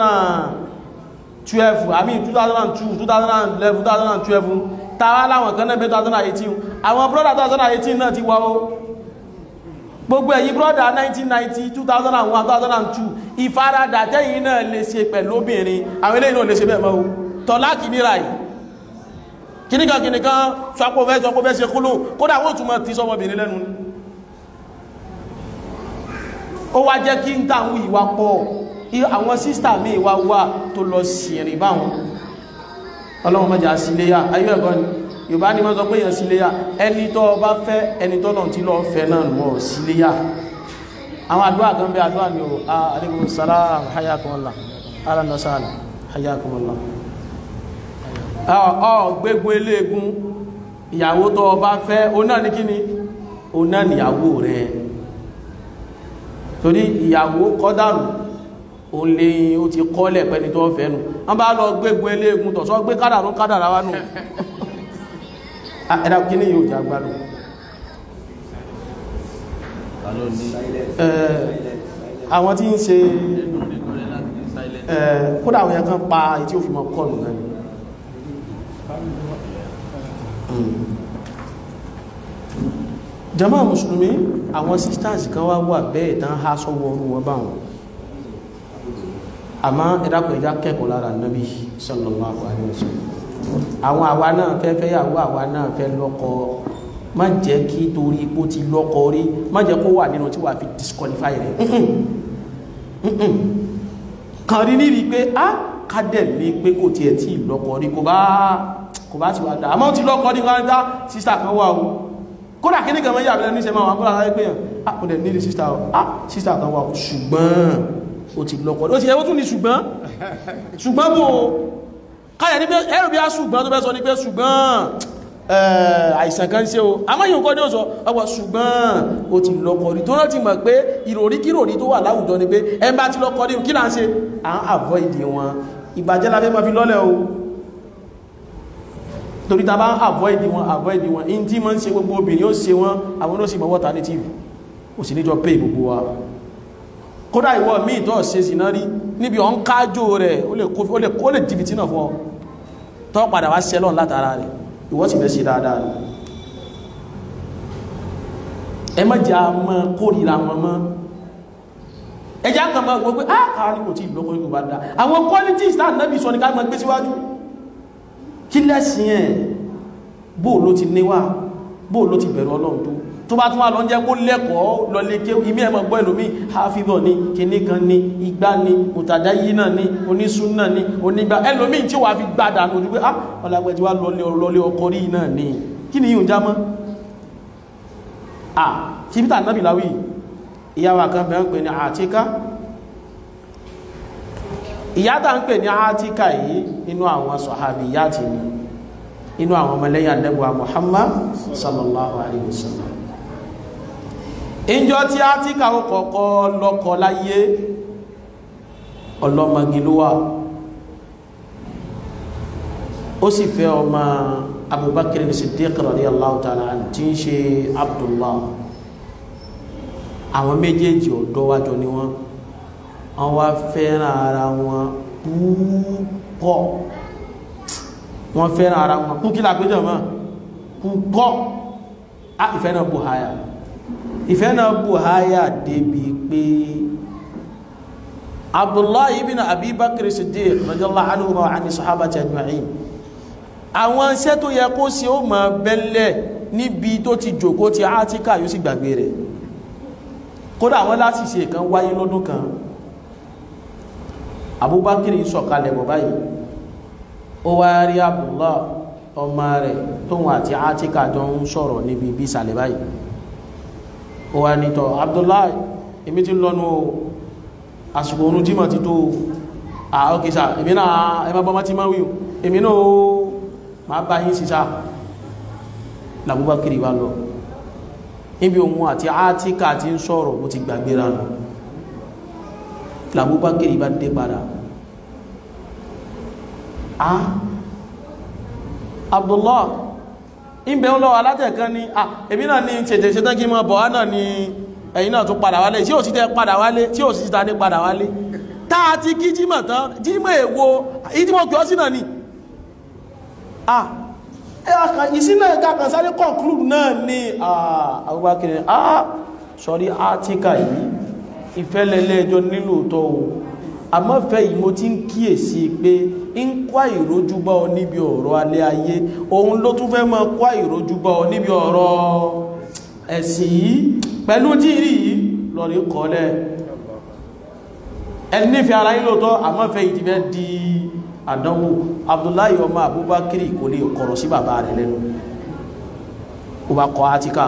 2012 àmì 2002 2011 2012 tàwa láwọn kan náà bẹ́ 2018 àwọn brọ́dà 2018 náà ti wá ó gbogbo ẹ̀yin brọ́dà 1990 2001 2002 ìfaradà tẹ́yìn náà lè ṣe pẹ̀lú obìnrin àwọn eléyìn náà lè ṣe bẹ́ẹ̀ mọ́ o tọ́lá kìíníra yìí kìníkan kìníkan sọpọ̀fẹ́ sọpọ̀fẹ́ ṣe kúlò kódà wọ́n túnmọ̀ tí sọmọbìnrin lẹ́nu ó wá jẹ́ kí n tàwọn ìwà pọ̀ àwọn sísítà mi ìwà wà tó lọ sìnrìn báwọn ọlọ́run mọ́jà síléyà ayé ẹ̀kọ́ ni yorùbá ní wọ́n sọ pé èèyàn síléyà ẹni tó bá fẹ́ ẹni tó náà tí lọ fẹ́ náà mọ̀ síléyà àwọn àdúrà kan bẹ àdúrà ní o alaikum salam hayakumullah ara nasala hayakumullah ọ gbégbó eléegun ìyàwó tó bá fẹ́ o náà ní kíni o náà níyàwó rẹ̀ torí ìyàwó kọ́dàrù o lè o ti kọ́lẹ̀ pẹ́ni tó fẹ́ nù wọ́n bá lọ gbégbó eléegun tọ̀sọ́ gbé kádàrú kádàrá wá nù ẹ̀dá kí ní yóò jàgbàdù àwọn tí ń ṣe kódà àwọn yẹn kan pa etí òfin mọ́ kọlù náà ni jama musulumi àwọn sisters kan wá wà bẹ́ẹ̀ tán há sọ́wọ́ orú wọn bá wọn àmá ìdákùn ìjá kẹ́kọ̀ọ́ lára nábi sallallahu alaihi wasallam àwọn àwa náà fẹ́ fẹ́ yàwó àwa náà fẹ́ lọ́kọ má jẹ́ kí torí ipò ti lọ́kọ rí má jẹ́ kó wà nínú tí wà fi disqualify rẹ̀ kàn rí ní rí pé á kádẹ̀ ní pé kò tiẹ̀ tí lọ́kọ rí kò bá kò bá ti wà dáa àmọ́ ti lọ́kọ ní kan dá sísà kan wà o kódà kí ní kan mọ́ yàbẹ̀lẹ̀ ní ṣe máa wà kódà láyé pé ah kò dẹ̀ nílé sísà ah sísà kan wà o ṣùgbọ́n ó ti lọ́kọ ó ti ẹwọ́ tún ní ṣùgbọ́n ṣùgbọ́n bò káyà ní pé ẹrù bí a ṣùgbọ́n tó fẹ́ sọ ní pé ṣùgbọ́n àìsàn kan ṣe o àmọ́ yìí nǹkan ní ó sọ ọwọ́ ṣùgbọ́n ó ti lọ́kọ rí tó rántí mọ̀ pé ìròrí kíròrí tó wà láwùjọ ni pé ẹ bá ti lọ́kọ rí kí là ń ṣe à ń avoid wọn ìbàjẹ́ la fẹ́ máa fi lọ́lẹ̀ o torí ta bá ń avoid wọn avoid wọn in tí ma ń ṣe gbogbo obìnrin ó ṣe wọn àwọn ó sì mọ̀ wọ́ta native ó sì níjọ pay gbogbo wa kódà ìwọ míì tó ṣe sínà rí níbi ọ̀n kájò rẹ̀ ó lè jìbìtì náà fún ọ tó padà wá sẹ́lọ̀n látara rẹ̀ ìwọ sì fẹ́ ṣe dáadáa rẹ̀ ẹ má jà mọ́ kórìíra wọn mọ́ ẹjá kan mọ́ gbogbo ah káàrí kò tí ìlọ́kọ̀ ìlú bá dá àwọn qualities tá nábì sọ ní ká mọ́ gbé síwájú kí lẹ́sìn ẹ̀ bóò ló ti níwà bóò ló ti bẹ̀rù ọlọ́run tó tó bá tún wá lọ jẹ́ kó lẹ́kọ̀ọ́ lọ lè ké ìmí ẹ̀mọ̀ gbọ́ ìlòmí hafidọ̀ ní kìní kan ní igbá ní òtàdá yìí náà ní onísúnnà ní onígbà ẹlòmí tí wà fi gbádà lójú pé ah ọlágbẹ́ tí wá lọlé ọkọ̀ rí náà ní kí ni yíò já mọ́ ah kí bí tàbí láwí ìyáwà kan bẹ̀rẹ̀ ń pè ní àtíká ìyátà ń pè ní àtíká yìí inú àwọn sọ̀hábì yá ti ní inú àwọn ọmọlẹ́yìn Ànábì Muhammad sallallahu alaihi wasallam ìjọ tí a ti kàwọ́ kọ̀ọ̀kọ́ lọ́kọ̀ láyé ọlọ́mọgí ló wà ó sì fẹ́ ọmọ Abubakar Siddiq radiyallahu ta'ala anhu tí ń ṣe Abdullah àwọn méjèèjì ọ̀dọ́ wájọ ni wọ́n wọ́n wá fẹ́ràn ara wọn púpọ̀ wọ́n fẹ́ràn ara wọn kú kí lápéjọ mọ́ púpọ̀ á ìfẹ́ náà bù háyà ìfẹ́ náà bù háyà débi pé Abdullahi ibn Abi Bakr Siddiq radiyallahu anhu wa ani sahabati ajma'in àwọn iṣẹ́ tó yẹ kó ṣe ó máa bẹ́lẹ̀ níbi tó ti jòkó ti átíkà yóò sì gbàgbé rẹ̀ kódà wọ́n láti ṣe kan wáyé lọ́dún kan Abubakar sọ̀kalẹ̀ bọ̀ báyìí ó wá rí Abdullah ọmọ rẹ̀ tóun àti átíkà jọ ń sọ̀rọ̀ níbi bí ìsàlẹ̀ báyìí ó wá nítọ̀ Abdullah èmi ti lọ́nu àsìkò orun jímọ̀ ti tó àókèsà èmi náà ẹmọ́ bọ́mọ́ ti máa wíò èmi náà ó máa bá yín sísá làbúbákiri wá lọ níbi ohun àti átíkà ti ń sọ̀rọ̀ bó ti gbàgbéra lọ làbúbákiri bá dé padà ah Abdullah ìbẹ̀ ń lọ alátẹ̀kan ní à èmi náà ní tètè ṣe tán kí mọ́ bọ̀ náà ni ẹ̀yin náà tún padà wálé tí ò sí tẹ́ padà wálé tí ò sí ta ní padà wálé táà ti kí jímọ̀ tán jímọ̀ èwo ìjímọ̀ kí ọ sí náà ni ah ìsínà ìkàkàn sáré conclude náà ni àwọ́bákiri ah sọrí átíkà yìí ìfẹ́lẹ̀lẹ́ ẹjọ́ nílò tọ́ o àmọ́fẹ́ yìí mo ti ń kíyèsí pé ń kwá ìrójúbá ọ níbi ọ̀rọ̀ alẹ́ ayé òun ló tún fẹ́ mọ́ kwá ìrójúbá ọ níbi ọ̀rọ̀ ẹ̀sìn yìí pẹ̀lú tí rí yìí lọ́rí kọ́lẹ̀ ẹni nífẹ̀ẹ́ ara yìí lóòtọ́ àmọ́fẹ́ yìí ti fẹ́ di àdánwò Abdullahi ọmọ Abubakar kò lè kọ̀rọ̀ sí bàbá rẹ̀ lẹ́nu ó bá kọ́ átíkà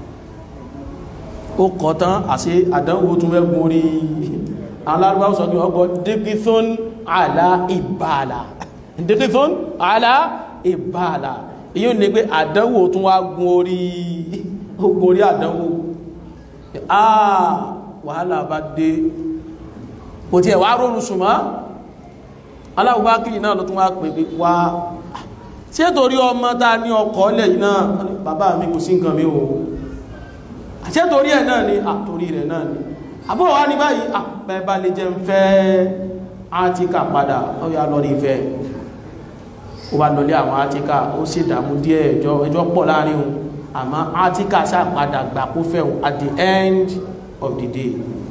ó kọ́ tán àṣẹ àdánwò tún fẹ́ gun orí alárúbá sọ pé ọgbọ̀ dikithun ala ìbàlá dikithun ala ìbàlá èyí ni pé àdánwò tún wá gun orí ogun orí àdánwò àà wàhálà bá dé kò tí ẹ̀ wá rọrùn súnmọ́ aláwọ̀bá kìí náà ló tún wá pè wá tí è torí ọmọ ta ní ọkọ̀ ilẹ̀ yìí náà bàbá mi kò sí nǹkan mi o àti torí ẹ̀ náà ni àtorí rẹ̀ náà ni àbúrò wá ní báyìí àpẹẹbà lè jẹ́ ń fẹ́ átíkà padà ó yá lọ rí ìfẹ́ ó bá lọlé àwọn átíkà ó sì dàmú díẹ̀ ẹjọ́ ẹjọ́ pọ̀ láàrin òun àmọ́ átíkà sápadà gbà kó fẹ́ òun at the end of the day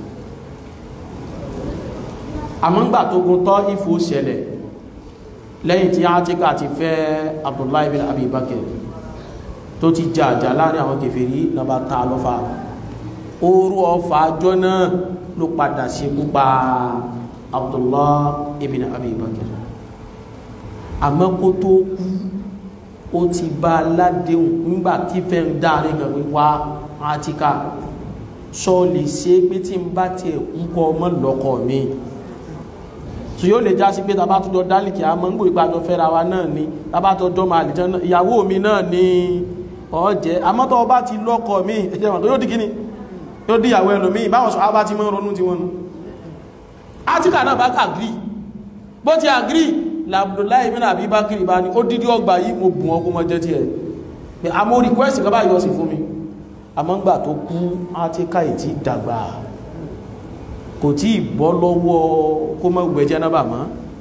àmọ́ ńgbà tó gun tọ́ ìfò ṣẹlẹ̀ lẹ́yìn tí átíkà ti fẹ́ Abdullahi bin Abi Bakr tó ti jà jà láàrin àwọn kèfèrí lọ́ba ta lọ́fà orú ọfà àjọ náà ló padà ṣekú pa Abdullah ibn Abi Bakr àmọ́ kó tó kú ó ti bá aládéhùn nígbà tí fẹ́ ń dáre gan wíwá átíkà sọ lè ṣe pé tí n bá tiẹ̀ kú kọ́ ọmọ lọ́kọ̀ mi so yóò lè já sí pé tàbá tó jọ dálìkì àmọ́ ń gbò ìgbàjọ fẹ́ra wa náà ni tàbá tó jọ máa lè jẹ́ ìyàwó mi náà ni ọ̀jẹ́ àmọ́ tó bá ti lọ́kọ̀ mi ẹ̀jẹ̀ wọn tó yóò di kíni yóò di ìyàwó ẹlòmíì báwọn sọ abá ti mọ́ ronú ti wọn nu átíkà náà bá àgírí bó ti àgírí làbùdóláì bí nàbí bá kiri bá ní ó dídí ọgbà yìí mo bùn ọkùn mọ́ jẹ́ tí ẹ̀ pé a mọ́ request kan bá yọ sí fún mi àmọ́ ńgbà tó kú átíkà ìtì dàgbà kò tí ì bọ́ lọ́wọ́ kó mọ́ gbẹ jẹ́nàbà mọ́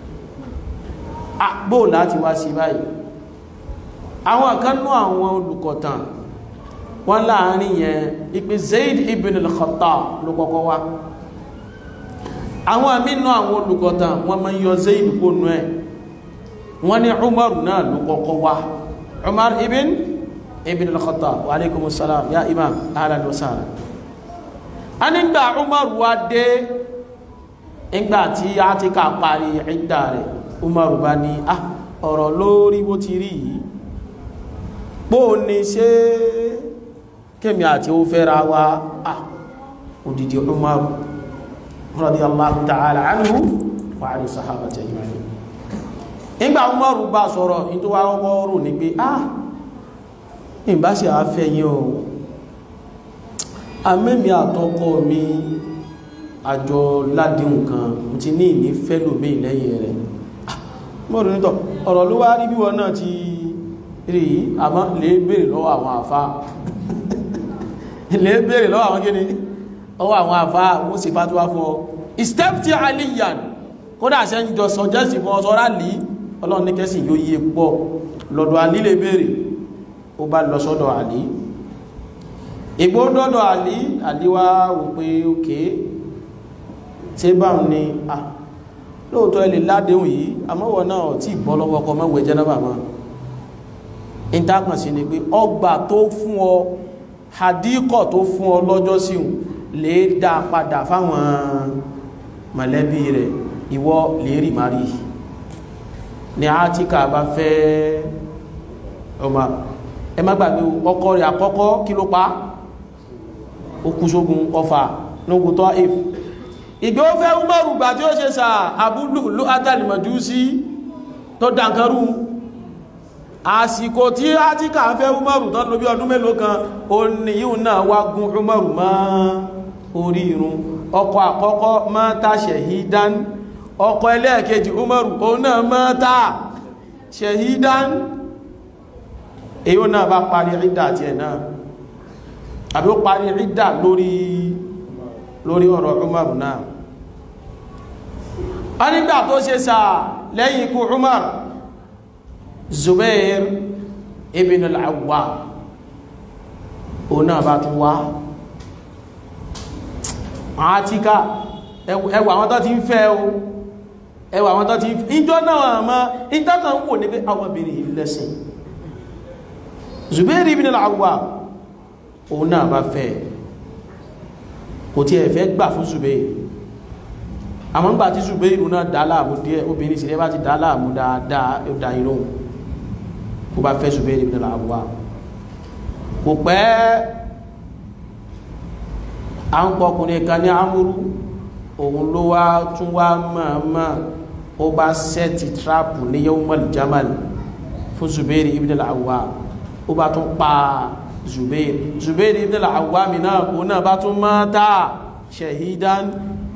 àgbò láti wá sí báyìí àwọn kanú àwọn olùkọ̀tàn wọ́n láàrin yẹn ìpé Zaid ibn al-Khattab ló kọ́kọ́ wá àwọn àmínú àwọn olùkọ̀tàn wọ́n máa yọ Zaid kó nú ẹ̀ wọ́n ní Umar náà ló kọ́kọ́ wá Umar ibn ibn al-Khattab wa alaikumus salam ya imam ahlan wa sahlan a nígbà Umar wá dé nígbà tí a ti ká parí ìdá rẹ̀ Umar bá ní ah ọ̀rọ̀ lórí bó ti rí yìí pó ní ṣe kémi àti ó fẹ́ra wa ah òdìdí Umar radiyallahu ta'ala anhu wa ali sahabati ajma'in nígbà Umar bá sọ̀rọ̀ ní tó wá rọ́wọ́ rò ní pé ah ìbá ṣe àfẹ́yìn o amẹ́mí àtọkọ mi àjọ ládìhùn kan ti ní ìní fẹ́lòmí lẹ́yìn rẹ̀ mọ́rún nítọ̀ ọ̀rọ̀ ló wá rí bí wọn náà ti rí àmọ́ lè bèèrè lọ́wọ́ àwọn àfá lè bèèrè lọ́wọ́ àwọn gíní ọwọ́ àwọn àfá wọ́n sì fàtíwá fún ọ istepti aliyan kódà ṣe ń jọ sọjẹ́sì fún ọsọ rálì ọlọ́run ní kẹsì yóò yí pọ̀ lọ́dọ̀ àlí lè bèèrè ó bá lọ sọ́dọ̀ àlí ìgbó dọ́dọ̀ àlí àlíwá wò pé òkè tí bá ń ní à lóòtọ́ ilẹ̀ ládéhùn yìí àmọ́wọ̀ náà tí bọ́ lọ́wọ́ ọkọ̀ mẹ́wẹ̀ jẹ́nàbà máa ìdákan sí ni pé ọgbà tó fún ọ hadíkọ̀ tó fún ọ lọ́jọ́ síhùn lè dá padà fáwọn mọ̀lẹ́bí rẹ̀ ìwọ lè rí mari ni Átíkà bá fẹ́ ọmọ ẹ má gbàgbé ọkọ rẹ̀ àkọ́kọ́ kí ló pa ó kú sógun ọfà lógun tọ́ if ìgbé ó fẹ́ Umaru gbà tí ó ṣe sà àbúlù ló átàlìmọ̀jú sí tó dànkarú àsìkò tí Átíkà fẹ́ Umaru tán lóbi ọdún mélòó kan ó ní yíò náà wá gún Umaru mọ́ orí irun ọkọ àkọ́kọ́ mọ́ta ṣẹ̀hídán ọkọ ẹlẹ́ẹ̀kejì Umaru òun náà mọ́ta ṣẹ̀hídán èyí ó náà bá parí rídà àti ẹ̀ náà àbí ó parí rídà lórí lórí ọ̀rọ̀ Umar náà a nígbà tó ṣe sà lẹ́yìn ikú Umar Zubair ibn al-Awwam o náà bá tún wá Àtíkà ẹwà àwọn tó ti ń fẹ́ o ẹwà àwọn tó ti ń fẹ́ ìjọ náà àmọ́ ìtàkà ń wò ní pé àwọn obìnrin ìlẹ́sìn Zubair ibn al-Awwam òun náà bá fẹ́ kò tí ẹ̀ fẹ́ gbà fún Zubair àmọ́ ń gbà tí Zubair náà dá láàmú díẹ̀ obìnrin sílẹ̀ bá ti dá láàmú dáadáa ó dá inú kó bá fẹ́ Zubair ibn al-Awwam kò pẹ́ à ń pọkùnrin kan ní amúrú òun ló wá tún wá mọ̀ọ́mọ̀ ó bá sẹ́ẹ̀tì tíráàpù ní yawmal jamal fún Zubair ibn al-Awwam ó bá tún pa Zubair Zubair ibn al-Awwam náà òun náà bá tún mata shahidan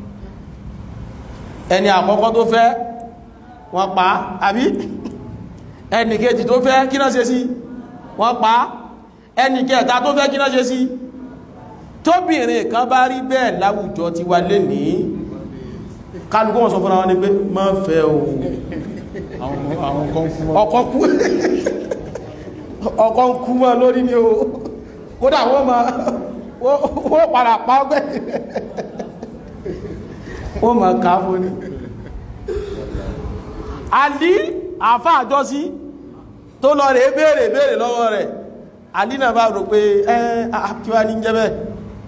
ẹni àkọ́kọ́ tó fẹ́ wọ́n pa àbí ẹni kejì tó fẹ́ kí náà ṣe sí wọ́n pa ẹni kẹta tó fẹ́ kí náà ṣe sí tóbìnrin kan bá rí bẹ́ẹ̀ láwùjọ ti wà lè ní kálukú wọn sọ fún àwọn ní pé má fẹ́ o àwọn kan kú mọ́ ọkọ kú ọkọ ń kú mọ́ lórí ni o kódà wọ́n ma wọ́n padà pa ọgbẹ́ wọ́n ma ká fún ni àlí àfá àjọsí tó lọ rẹ̀ béèrè béèrè lọ́wọ́ rẹ̀ àlí náà bá rò pé ẹ́ àkíwá ní jẹ́ bẹ́ẹ̀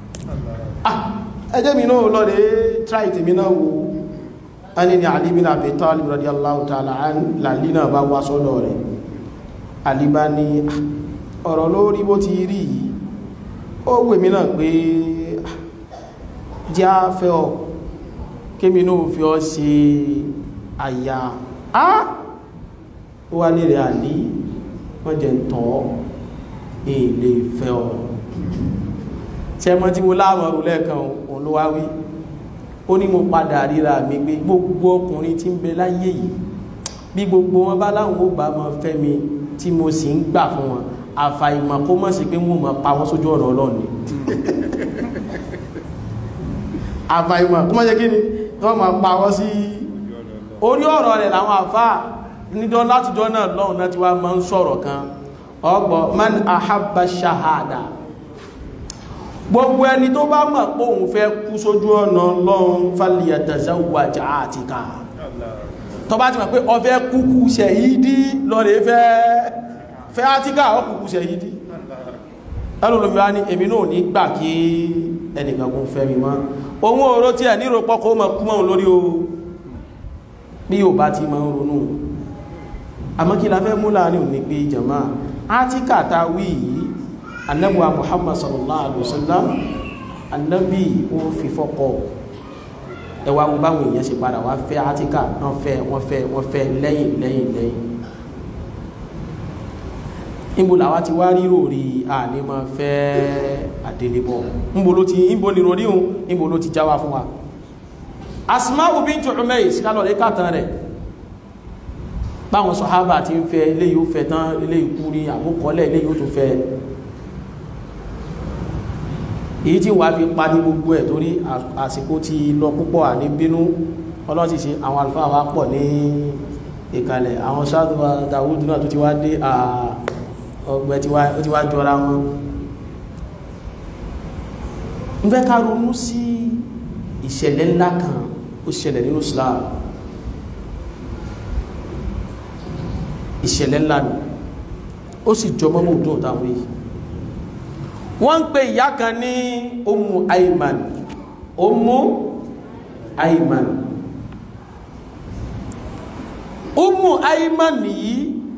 ẹjẹ́ mi náà lọ rẹ̀ try tèmi náà wò a ní ni Àlí bin Abi Talib radiyallahu ta'ala an làlí náà bá wá sọ́dọ̀ rẹ̀ Àlí bá ní ọ̀rọ̀ lórí bó ti rí yìí ó wè mí náà pé jẹ́ á fẹ́ ọ kémi náà fi ọ ṣe àyà á ó wá ní rẹ̀ Àlí wọ́n jẹ́ ń tọ́ èlé fẹ́ ọ ṣẹ́mọ́ tí mo láàmọ̀rún lẹ́ẹ̀kan òun ló wá wí ó ní mo padà ríra mi pé gbogbo ọkùnrin tí ń bẹ láyé yìí bí gbogbo wọn bá láwọn ó bá mọ fẹ́ mi tí mo sì ń gbà fún wọn àfàìmọ̀ kó mọ̀ sí pé wọ́n mọ̀ pa wọ́n sójú ọ̀nà ọlọ́run ni àfàìmọ̀ kó mọ̀ sí kí ni wọ́n mọ̀ pa wọ́n sí orí ọ̀rọ̀ rẹ̀ làwọn àfáà níjọ́ látijọ́ náà lọ́hùn náà ti wá máa ń sọ̀rọ̀ kan ọgbọ̀ man ahabba shahada gbogbo ẹni tó bá mọ̀ pé òun fẹ́ kú sójú ọ̀nà Ọlọ́run falyatazawwaj àtìkà tó bá ti mọ̀ pé ó fẹ́ kúkú ṣẹ̀yídí lọ́rẹ̀ fẹ́ fẹ́ àtìkà ọkùnkú ṣẹ̀yídí ẹlòlòmíwá ní èmi náà ní gbà kí ẹnìkankan fẹ́ mi mọ́ ohun oró tí ẹ̀ nírò pọ́kọ́ mọ̀ kú mọ́ lórí o bí yóò bá ti máa ń ronú àmọ́ kí la fẹ́ mú láàrin òní pé jàmá àtìkà ta wí yìí annabuwa muhammad sallallahu alaihi wasallam annabi ó fi fọ́kọ ẹwà wo báwọn èèyàn ṣe padà wá fẹ́ átíkà wọ́n fẹ́ wọ́n fẹ́ wọ́n fẹ́ lẹ́yìn lẹ́yìn lẹ́yìn níbo làwa ti wá rírò rí àní máa fẹ́ àdélébọ̀ níbo ló ti níbo ni rorí òun níbo ló ti jáwá fún wa asma'u bintu umais kálọ̀ lè kàtàn rẹ̀ báwọn sọ̀hábà ti ń fẹ́ ilé yóò fẹ́ tán ilé ikú rí àbúkọ́lẹ̀ ilé yóò tún fẹ́ èyí tí wà fi pa ní gbogbo ẹ̀ torí àsìkò ti lọ púpọ̀ àní bínú ọlọ́tí ṣe àwọn alfáà wá pọ̀ ní ìkàlẹ̀ àwọn sáàdùwà Dáwùdù náà tó ti wá dé ọgbẹ́ ó ti wá jọra wọn ń fẹ́ ká ronú sí ìṣẹ̀lẹ̀ ńlá kan ó ṣẹlẹ̀ nínú Islam ìṣẹ̀lẹ̀ ńlá ni ó sì jọmọ́ mọ́ òdún òtàwọn yìí wọ́n ń pe ìyá kan ní Ummu Ayman Ummu Ayman Ummu Ayman yìí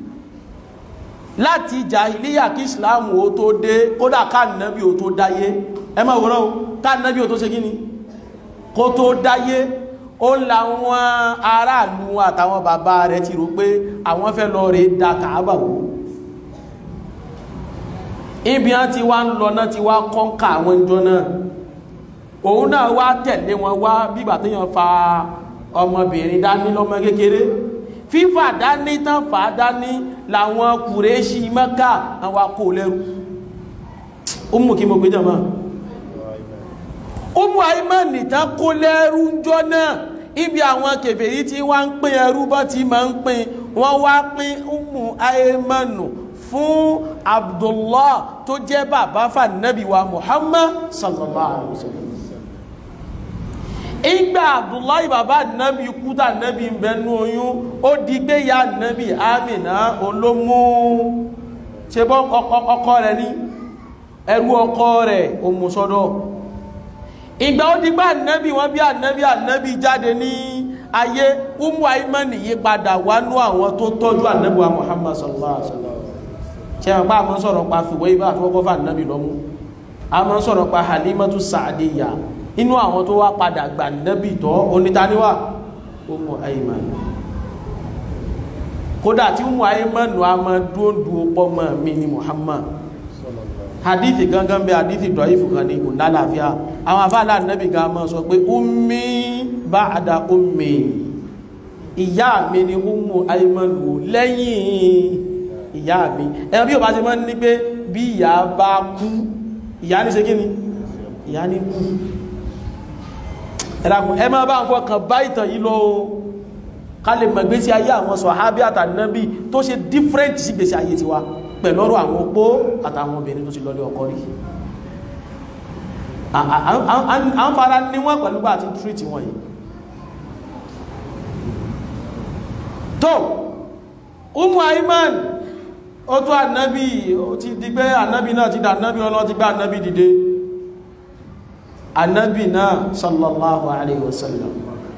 láti jàhílíyà kí Islam ó tó dé kódà káànàbí ó tó dáyé ẹ má wọ́n káànàbí ó tó ṣe gíní kó tó dáyé ó láwọn aráàlú àtàwọn bàbá rẹ̀ ti rò pé àwọn fẹ́ lọ rẹ̀ dá Kàábà wò ibi á ti wá ń lọ náà ti wá kọ́ǹkà àwọn ìjọ náà òun náà wá tẹ̀lé wọn wá bígbà tó yàn fa ọmọbìnrin dání lọ́mọ kékeré fífà dání tán fà dání làwọn kùrẹ́ṣì Mẹ́kà àwọn akó lẹ́rú ó mú kí mo gbé jọmọ́ ó mú àìmọ́nì tán kó lẹ́rú jọ náà ibi àwọn kèfèrí tí wọ́n ń pín ẹrú bọ́ ti máa ń pín wọ́n wá pín Ummu Aymanu fún abdullah tó jẹ́ bàbá fànàbí wa muhammad sallallahu alaihi wasallam ìgbà abdullah bàbá nàbí kúta nàbí bẹnu oyún ó di pé ya nàbí amina olómú ṣe bọ́ ọkọ rẹ̀ ní ẹrú ọkọ rẹ̀ òmùsọ́dọ̀ ìgbà ó di pé ànábì wọn bí ànábì ànábì jáde ní ayé umu aimani yí padà wánú àwọn tó tọ́jú ànábì wa muhammad sallallahu alaihi wasallam ṣe àpá àmọ́ sọ̀rọ̀ pa fìwé ibá àtúwọ́kọ́ fà nábì lọ́mú àmọ́ sọ̀rọ̀ pa halimatu sa'adiyya inú àwọn tó wá padà gbà nábì tọ́ onítaníwà Ummu Ayman kódà tí Ummu Ayman nù a máa dúndú pọ́mọ mi ni Muhammad hadithi gangan bẹ hadithi dọ̀ífù kan ní kò lálàáfíà àwọn afáàlà nábì ga máa sọ pé ummi ba'da ummi ìyá mi ni Ummu Ayman nù lẹ́yìn ìyá mi ẹ̀rọ bí o bá ti mọ́ ní pé bí ìyá bá kú ìyá ní ṣe kíni ìyá ní kú ẹ̀dàkùn ẹ máa bá ń fọkàn bá ìtàn yìí lọ o ká lè mọ̀ gbésí ayé àwọn sọ̀hábí àtànábì tó ṣe different sí gbésí ayé tiwa pẹ̀lú ọ̀rọ̀ àwọn opó àtàwọn obìnrin tó ti lọ́lé ọkọ rí à ń fara ní wọ́n pẹ̀lú bá àti treat wọn yìí tó umu aiman ó tó ànábì ó ti di pé ànábì náà ti dà ànábì ọlọ́ ti gbá ànábì dìde ànábì náà sallallahu alayhi wa sallam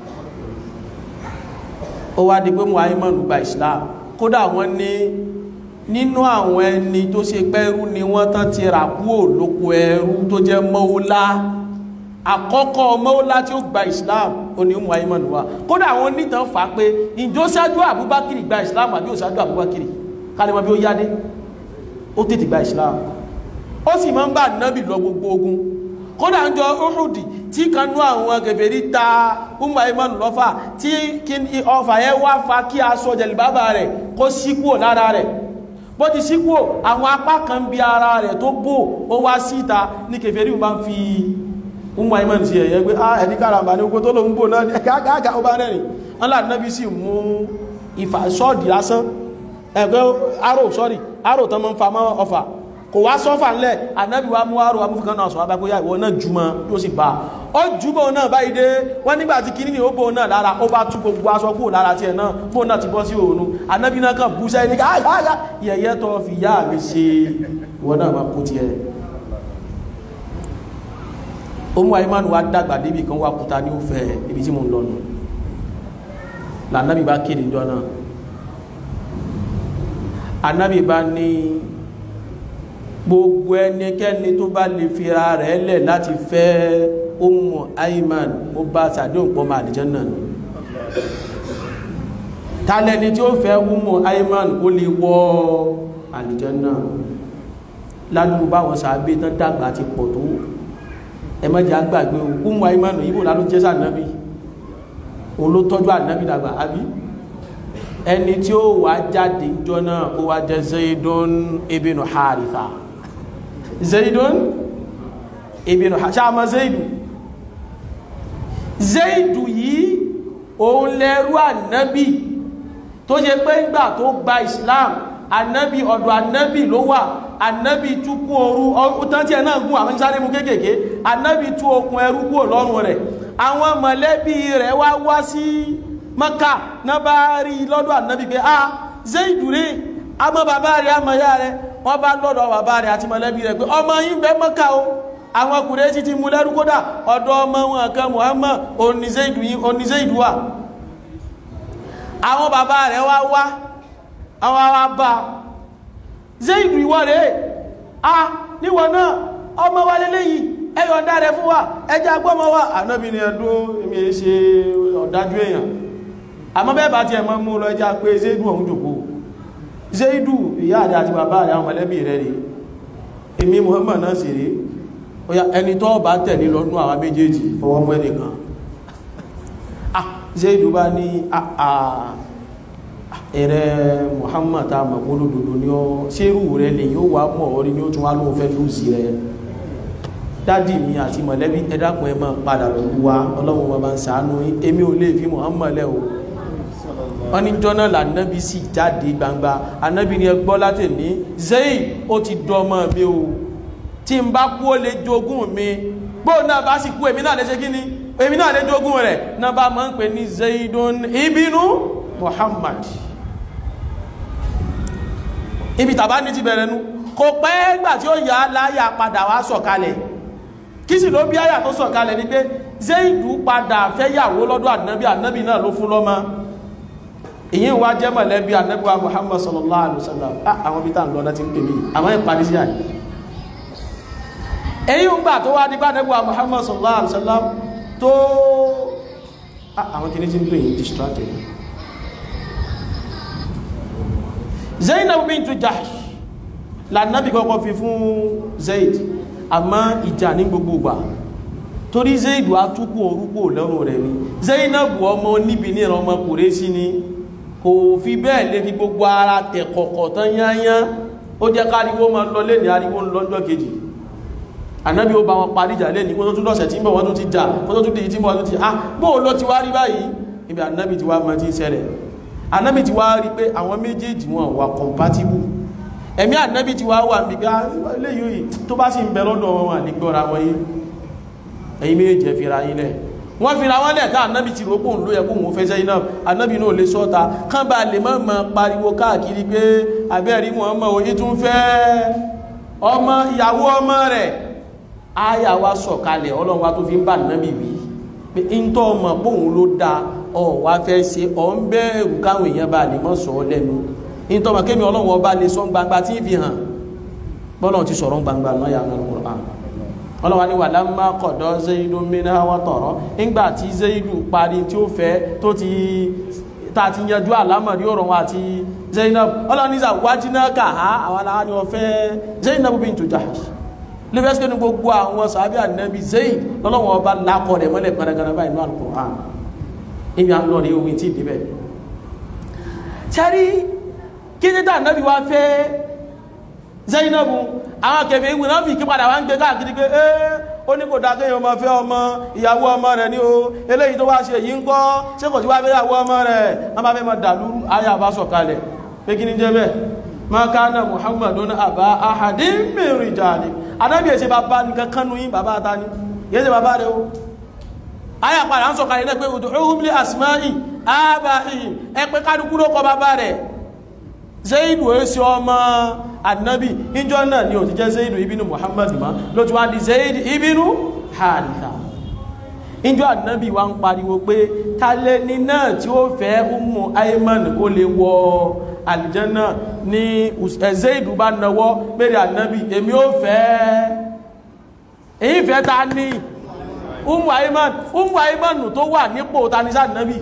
ó wá di pé mu aiman gba islam kódà wọ́n ní nínú àwọn ẹni tó ṣe pẹ́rú ni wọ́n tán ti rà kúrò lóko ẹrú tó jẹ́ mọ́ọ́lá àkọ́kọ́ mọ́ọ́lá tí ó gba islam ó ní umu aiman wa kódà àwọn onítàn fà pé ìjọ ṣáájú abubakar gba islam àbí ò ṣáájú abubakar kálẹ̀ mọ́ bí ó yáde ó tètè gba islam ó sì máa ń bá nábì lọ gbogbo ogun kódà ń jọ uhudi tí kan nú àwọn kèfèrí ta umu aiman lọ́fà tí ọfà yẹn wá fa kí aṣọ jẹ̀lìbábà rẹ̀ kó sí kúrò lára rẹ̀ bó ti sí kúrò àwọn apá kan bí ara rẹ̀ tó bò ó wá síta ní kèfèrí bá ń fi umu aiman sí ẹ̀yẹ pé ah ẹni káràmbà ní ogun tó lóun bò náà gágágá ó bá rẹ̀rìn ńlá nábì sì mú ìfà sọ́ọ̀dì lásán ẹgbẹ́ arò sọ́rì arò tán mọ́ ń fa mọ́ ọfà kò wá sọ́fà ńlẹ̀ ànábì wa mú arò amúfikàn náà sọ abágbóyá ìwọ náà jùmọ́ tó sì bá ó jùbọ̀ náà báyìí dé wọ́n nígbà tí kìíní ó bò náà lára ó bá tú gbogbo aṣọ kúrò lára tiẹ̀ náà bò náà ti bọ́ sí òun ànábì náà kàn bú sẹ́yìn káàkiri yẹ̀yẹ́ tó fi yá mi ṣe ìwọ náà máa kú tiẹ̀ Umu Aiman wa dàgbà débi kan wá kúta ní òfẹ́ ibi tí mo ń lọ nù lànàbì bá kéde jọ náà anabi bá ní gbogbo ẹnikẹ́ni tó bá lè fira rẹ̀ lẹ̀ láti fẹ́ Ummu Aiman ó bá sàdéhùn pọ̀ máa àdìjẹ́ náà ni tálẹ́ni tí ó fẹ́ Ummu Aiman ó lè wọ àdìjẹ́ náà ládùúgbò báwọn sàábé tán dàgbà ti pọ̀ tó ẹmọ́jà gbàgbé Ummu Aiman yíbò láló jẹ́ sànábì òun ló tọ́jú ànábì dàgbà àbí ẹni tí ó wà jáde jọ náà ó wá jẹ́ zaidun ibn haritha zaidun ibn haritha ṣáàmà zaidu zaidu yìí òun lẹ́rú ànábì tó ṣe pé ńgbà tó gba islam ànábì ọ̀dọ̀ ànábì ló wà ànábì túkú ooru ọ̀tán tí ẹ náà gún àwọn sáré mú kéékèèké ànábì tú okùn ẹrú kúrò lọ́rùn rẹ̀ àwọn mọ̀lẹ́bí rẹ̀ wá wá sí maka na bá rí lọ́dọ̀ ànábì pé ah zaidu rí àmọ́ bàbá rẹ̀ àmọ́ ya rẹ̀ wọ́n bá lọ́dọ̀ bàbá rẹ̀ àti mọ̀lẹ́bí rẹ̀ pé ọmọ yín bẹ maka o àwọn ọkùnrin sí ti mú lẹ́rú kódà ọ̀dọ̀ ọmọ wọn kan muhammad oní zaidu wà àwọn bàbá rẹ̀ wá wá àwọn wá bá zaidu ìwọ rẹ̀ ah níwọ̀n náà ọmọ wa lélẹ́yìí ẹyọ ọ̀dá rẹ̀ fún wa ẹjẹ́ agbọ́mọ wa ànábì ni ẹdún èmi ṣe ọ̀dájú èèyàn àmọ́ bẹ́ẹ̀ bá ti ẹ̀mọ́ mú lọ ẹjá pé zéìdù ọ̀hún jòkó zéìdù ìyá àdá àti bàbá rẹ̀ àwọn mọ̀lẹ́bí rẹ̀ rí èmi Muhammad náà sì rí oya ẹni tó bá tẹ̀lé lọ́nú àwọn méjèèjì fọwọ́ mọ́ ẹnìkan ah zéìdù bá ní ẹ̀rẹ́ Muhammad tá a mọ̀ gbólódodo ní ọ ṣérù rẹ̀ lè yóò wá mọ̀ ọ́ rí ní ó tún wá lóun fẹ́ lùsì rẹ̀ dádì mi àti mọ̀lẹ́bí ẹ dákun ẹ máa padà lọ́wọ́ wa ọlọ́run wọn bá ń ṣàánú yín èmi ò lè fi Muhammad lẹ́ o wọ́n ní jọ́nà lànàbí sì jáde gbangba ànábì ni ẹ gbọ́ láti ní zayn ó ti dọ́mọ mi o tí n bá kú ó lè jogún mi bó náà bá sì kú èmi náà lè ṣe kí ni èmi náà lè jogún rẹ̀ náà bá máa ń pè ní zaydun ibinu Muhammad ibi tàbá ní ti bẹ̀rẹ̀ nu kò pẹ́ gbà tí ó yà á láyà padà wá sọ̀kalẹ̀ kí sì ló bí àyà tó sọ̀kalẹ̀ ní pé zaidu padà fẹ́yàwó lọ́dọ̀ ànábì ànábì náà ló fún lọ́mọ èyí wá jẹ́ mọ̀lẹ́bí ànábì wa muhammad sallallahu alaihi wasallam àwọn bí táà ń lọ́dá ti ń pè mí àwọn ìparí sí àyè èyí ń gbà tó wá nípa ànábì wa muhammad sallallahu alaihi wasallam tó àwọn kìíní ti ń pè yín distracted zainab bintu jahsh lànàbì kọ́kọ́ fi fún zaid àmọ́ ìjà ní gbogbo gbà torí zaidu atúkù orúkú lọ́rùn rẹ̀ ni zainabu ọmọ níbi ní ẹ̀rọ ọmọ kùrẹ́sí ni kò fi bẹ́ẹ̀ lè fi gbogbo ara tẹ̀ kọ̀kọ̀ tán yányán ó jẹ́ káriwó ma lọ lé ní ariwo lọ́jọ́ kejì ànábì ó bá wọn parí ìjà lẹ́ni kó tó tún lọ́sẹ̀ tí ń bọ̀ wọ́n tún ti jà kó tó tún dìí tí ń bọ̀ wọ́n tún ti ah bóò ló ti wá rí báyìí ibi ànábì ti wá mọ́ tí ń ṣẹlẹ̀ ànábì ti wá rí pé àwọn méjèèjì wọn wà compatible ẹ̀mí ànábì ti wá wà níbi pé eléyìí tó bá sì ń bẹ lọ́dọ̀ wọn wà nígbọ́ra wọn yìí ẹ̀yin méjèèjì ẹ fira yín lẹ̀ wọ́n fira wọn lẹ̀ ká ànábì ti rò pòun ló yẹ kó òun fẹ́ sẹ́yìn náà ànábì náà lè sọ́ta kán bá lè mọ́ mọ́ pariwo káàkiri pé abẹ́rí wọn mọ́ òye tún fẹ́ ọmọ ìyàwó ọmọ rẹ̀ áyà wa sọ̀kalẹ̀ ọlọ́run wa tó fi ń bá ànábì wí pé ń tọ́ ọmọ pòun ló da ọ wá fẹ́ ṣe ọ̀ ń bẹ̀rù káwọn èèyàn bá lè mọ́ sọ ọ́ lẹ́nu ń tọ́ ọmọ kémi ọlọ́run ọba lè sọ gbangba tí ń fi hàn bọ́lọ́run ti sọ̀rọ̀ gbangba náà yà wọn Qur'an ọlọ́wà ní wàlá má kọ̀dọ̀ zaidu mìíràn wọ́n tọ̀rọ̀ nígbà tí zaidu parí tí ó fẹ́ tó ti ta ti yanjú àlámọ̀rí ọ̀rọ̀ wọn àti zainab ọlọ́wà ní ìzàwájínà kàá àwọn aláwọ̀ ni wọ́n fẹ́ zainab bintu Jahsh lẹ́fẹ́sìkẹ́ ní gbogbo àwọn sàábí ànábì zaid lọ́lọ́wọ́ ọba lákọ̀ rẹ̀ mọ́lẹ̀ gbanagbana báyìí ní Al-Qur'an ibi à ń lọ rí omi tí ìdíbẹ̀ sẹ́rí kí ní tà ànábì wá fẹ́ zainabu àwọn kẹfẹ́ ìwé náà fi kí padà wá ń gbé káàkiri pé ẹ́ ó ní kò dákẹ́ yóò máa fẹ́ ọmọ ìyàwó ọmọ rẹ̀ ní o eléyìí tó wá ṣe yìí ń kọ́ ṣé kò sí wá fẹ́ ìyàwó ọmọ rẹ̀ wọ́n bá fẹ́ máa dàlú ayé àbá sọ̀kalẹ̀ pé kí ní jẹ́ bẹ́ẹ̀ ma kana muhammadun aba ahadin min rijali anábì ẹ̀ṣẹ̀ bàbá nìkan kánú yín bàbá ta ni yẹ́ ṣe bàbá rẹ̀ o ayé àpàdà ń sọ̀kalẹ̀ náà pé ud'uhum li asma'i aba'ihim ẹ pé kálukú ló kọ bàbá rẹ̀ zaidu esi ọmọ annabi ìjọ náà ni ó ti jẹ́ zaidu ibinu muhammad ma ló ti wá di zaidu ibinu haritha ìjọ annabi wa ń pariwo pé talẹ́ni náà tí ó fẹ́ umu aiman kó lè wọ aljanna ni zaidu bá nawọ́ pẹ̀lú annabi èmi ó fẹ́ èyí fẹ́ ta ní umu aiman umu aiman tó wà nípò tanisa annabi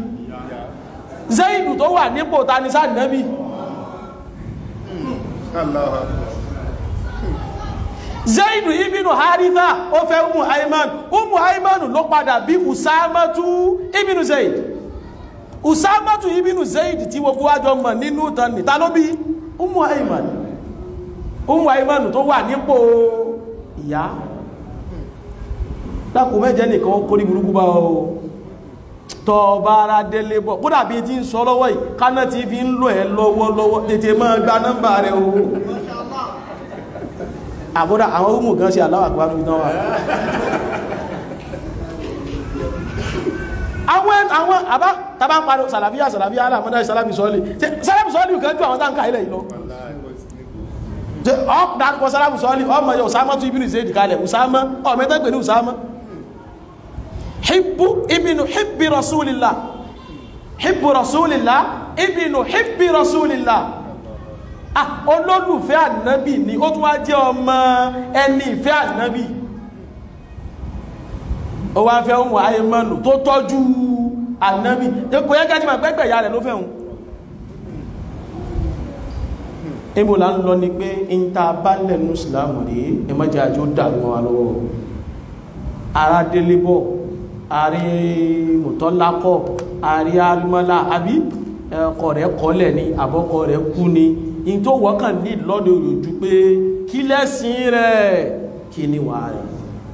zaidu tó wà nípò tanisa annabi zaidu ibinu haritha ó fẹ́ umu haiman umu haiman ló padà bí usamatu ibinu zaid usamatu ibinu zaid tí gbogbo wájọ mọ̀ nínú ìtàn nìta ló bí umu haiman umu haiman tó wà nípò ìyá dákò mẹ́jẹ nìkan kó ní burúkú bá o tọ́ bá ara délé bọ̀ kódà bí ti ń sọ lọ́wọ́ yìí káná ti fi ń lò ẹ́ lọ́wọ́lọ́wọ́ tètè máa gba nọ́mbà rẹ̀ o àbúrà àwọn ọmọ gan sí aláwà pàánù ìdán wa àwọn àwọn àbá tàbá ń parí sàlàfíà sàlàfíà aláàmọ́dá sàlàfí sọ́ọ̀lì sàlàfí sọ́ọ̀lì kan jù àwọn táǹkà ilẹ̀ ìlọ ọ̀pọ̀ sàlàfí sọ́ọ̀lì ọmọ yọ Usama tún ibìnú ìsẹ́dì kalẹ̀ Usama ọmọ ẹgbẹ́ pẹ̀lú Usama hibbu ibinu hibbi rasulillah hibbu rasulillah ibinu hibbi rasulillah ah olólùfẹ́ ànábì ni ó tún wá jẹ́ ọmọ ẹni ìfẹ́ ànábì ó wá fẹ́ ohun ayémọ́nù tó tọ́jú ànábì kò yẹ kájí ma gbẹ́gbẹ̀ ìyá rẹ̀ ló fẹ́ hun ibo la ń lọ ni pé ń ta bá lẹ́nu ìsìlámù rí ẹmọ́jẹ́ àjò dàrú wọn lọ́wọ́ ara délé bọ̀ àrí mùtọ́lákọ̀ àrí arímọ́lá àbí ọkọ rẹ̀ kọ́lẹ̀ ni àbọ́kọ rẹ̀ kú ni in tó wọ́kàn ní lọ́dọ̀ òjò pé kí lẹ́sìn rẹ̀ kí ni wà rẹ̀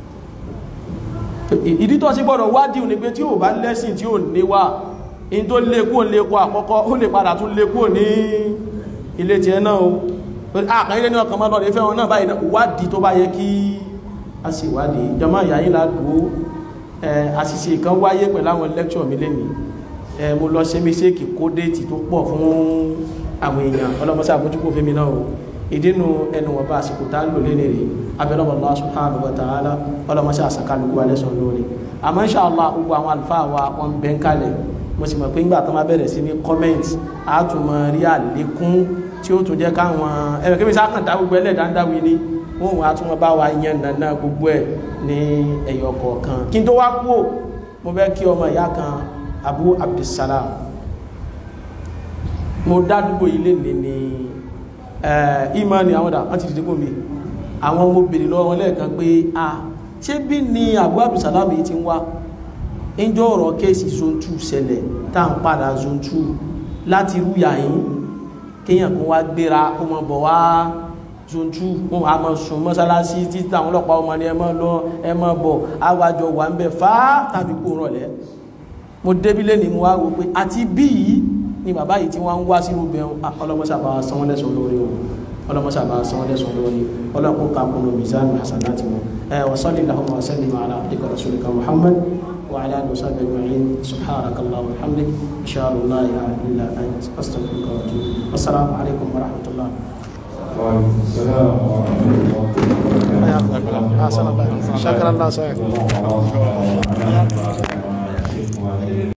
ìdí tó sí gbọ́dọ̀ wádìí ní pé tí ò bá lẹ́sìn tí ò níwà in tó lékún lékún àkọ́kọ́ ó lè padà tún lékún ní ilé tí ẹ náà o àkàn ilé ní ọkàn mọ́ lọ́dẹ̀ fẹ́ràn náà báyìí wádìí tó bá yẹ kí a sì wádìí jọmọ́ ìyáyí ládùú àṣìṣe kan wáyé pẹ̀lú àwọn lẹ́kṣọ̀ mi lẹ́nìí mo lọ ṣe mistake kó déètì tó pọ̀ fún àwọn èèyàn ọlọ́mọsá àbójúkò fẹ́mi náà o ìdínú ẹnu wọn bá àsìkò tá lò lé nìrí abẹ́lọ́wọ̀ Allah subhanahu wa ta'ala ọlọ́mọsá àsàkálùkù wa lẹ́sọ̀ lórí àmọ́ insha Allah gbogbo àwọn àlùfáà wa wọn bẹ́ ń kalẹ̀ mo sì mọ̀ pé ńgbà tó máa bẹ̀rẹ̀ sí ní comment á tún mọ rí àlékún tí ó tún jẹ́ káwọn ẹ̀rọ kébí sáà dá gbogbo ẹlẹ́dà ń dáwì ní wọn wọn á tún wọn bá wa yan nàná gbogbo ẹ̀ ní ẹ̀yọ̀ kọ̀ọ̀kan kí n tó wá kú mo fẹ́ kí ọmọ ìyá kan Abu Abdussalam mo dádúgbò ilé ní ní ìmọ̀ ni àwọn ọ̀dà wọ́n ti dìde gómi àwọn ọmọ obìnrin lọ́wọ́ lẹ́ẹ̀kan pé a ṣé bí ni Abu Abdulsalam yìí ti ń wá ẹjọ́ ọ̀rọ̀ kéèsì zone 2 ṣẹlẹ̀ tá à ń padà zone 2 láti rúyà yìí kéèyàn kan wá gbéra kó mọ bọ̀ wá zontu wọn a máa sùn mọ́sálásí títí àwọn ọlọ́pàá ọmọ ni ẹ máa lọ ẹ máa bọ̀ àwàjọ wà ń bẹ fáá tàbí kó rọlẹ̀ mo débílé ni mo wá wo pé àti bí yìí ni bàbá yìí tí wọ́n ń wá sínú bẹ̀rù ọlọ́mọṣàbá sanwó lẹ́sùn lórí wọn ọlọ́mọṣàbá sanwó lẹ́sùn lórí ọlọ́kùn kakùnù mizan hasanati wọn ẹ wa salli lahumma wa sallim ala abdika rasulika muhammad wa ala alihi wa sahbihi ajma'in subhanaka allahumma wa hamdik ashhadu an la ilaha illa anta astaghfiruka wa atubu assalamu alaikum wa rahmatullah وعليكم السلام ورحمة الله وبركاته. أحسن الله شكرا الله سعيد الله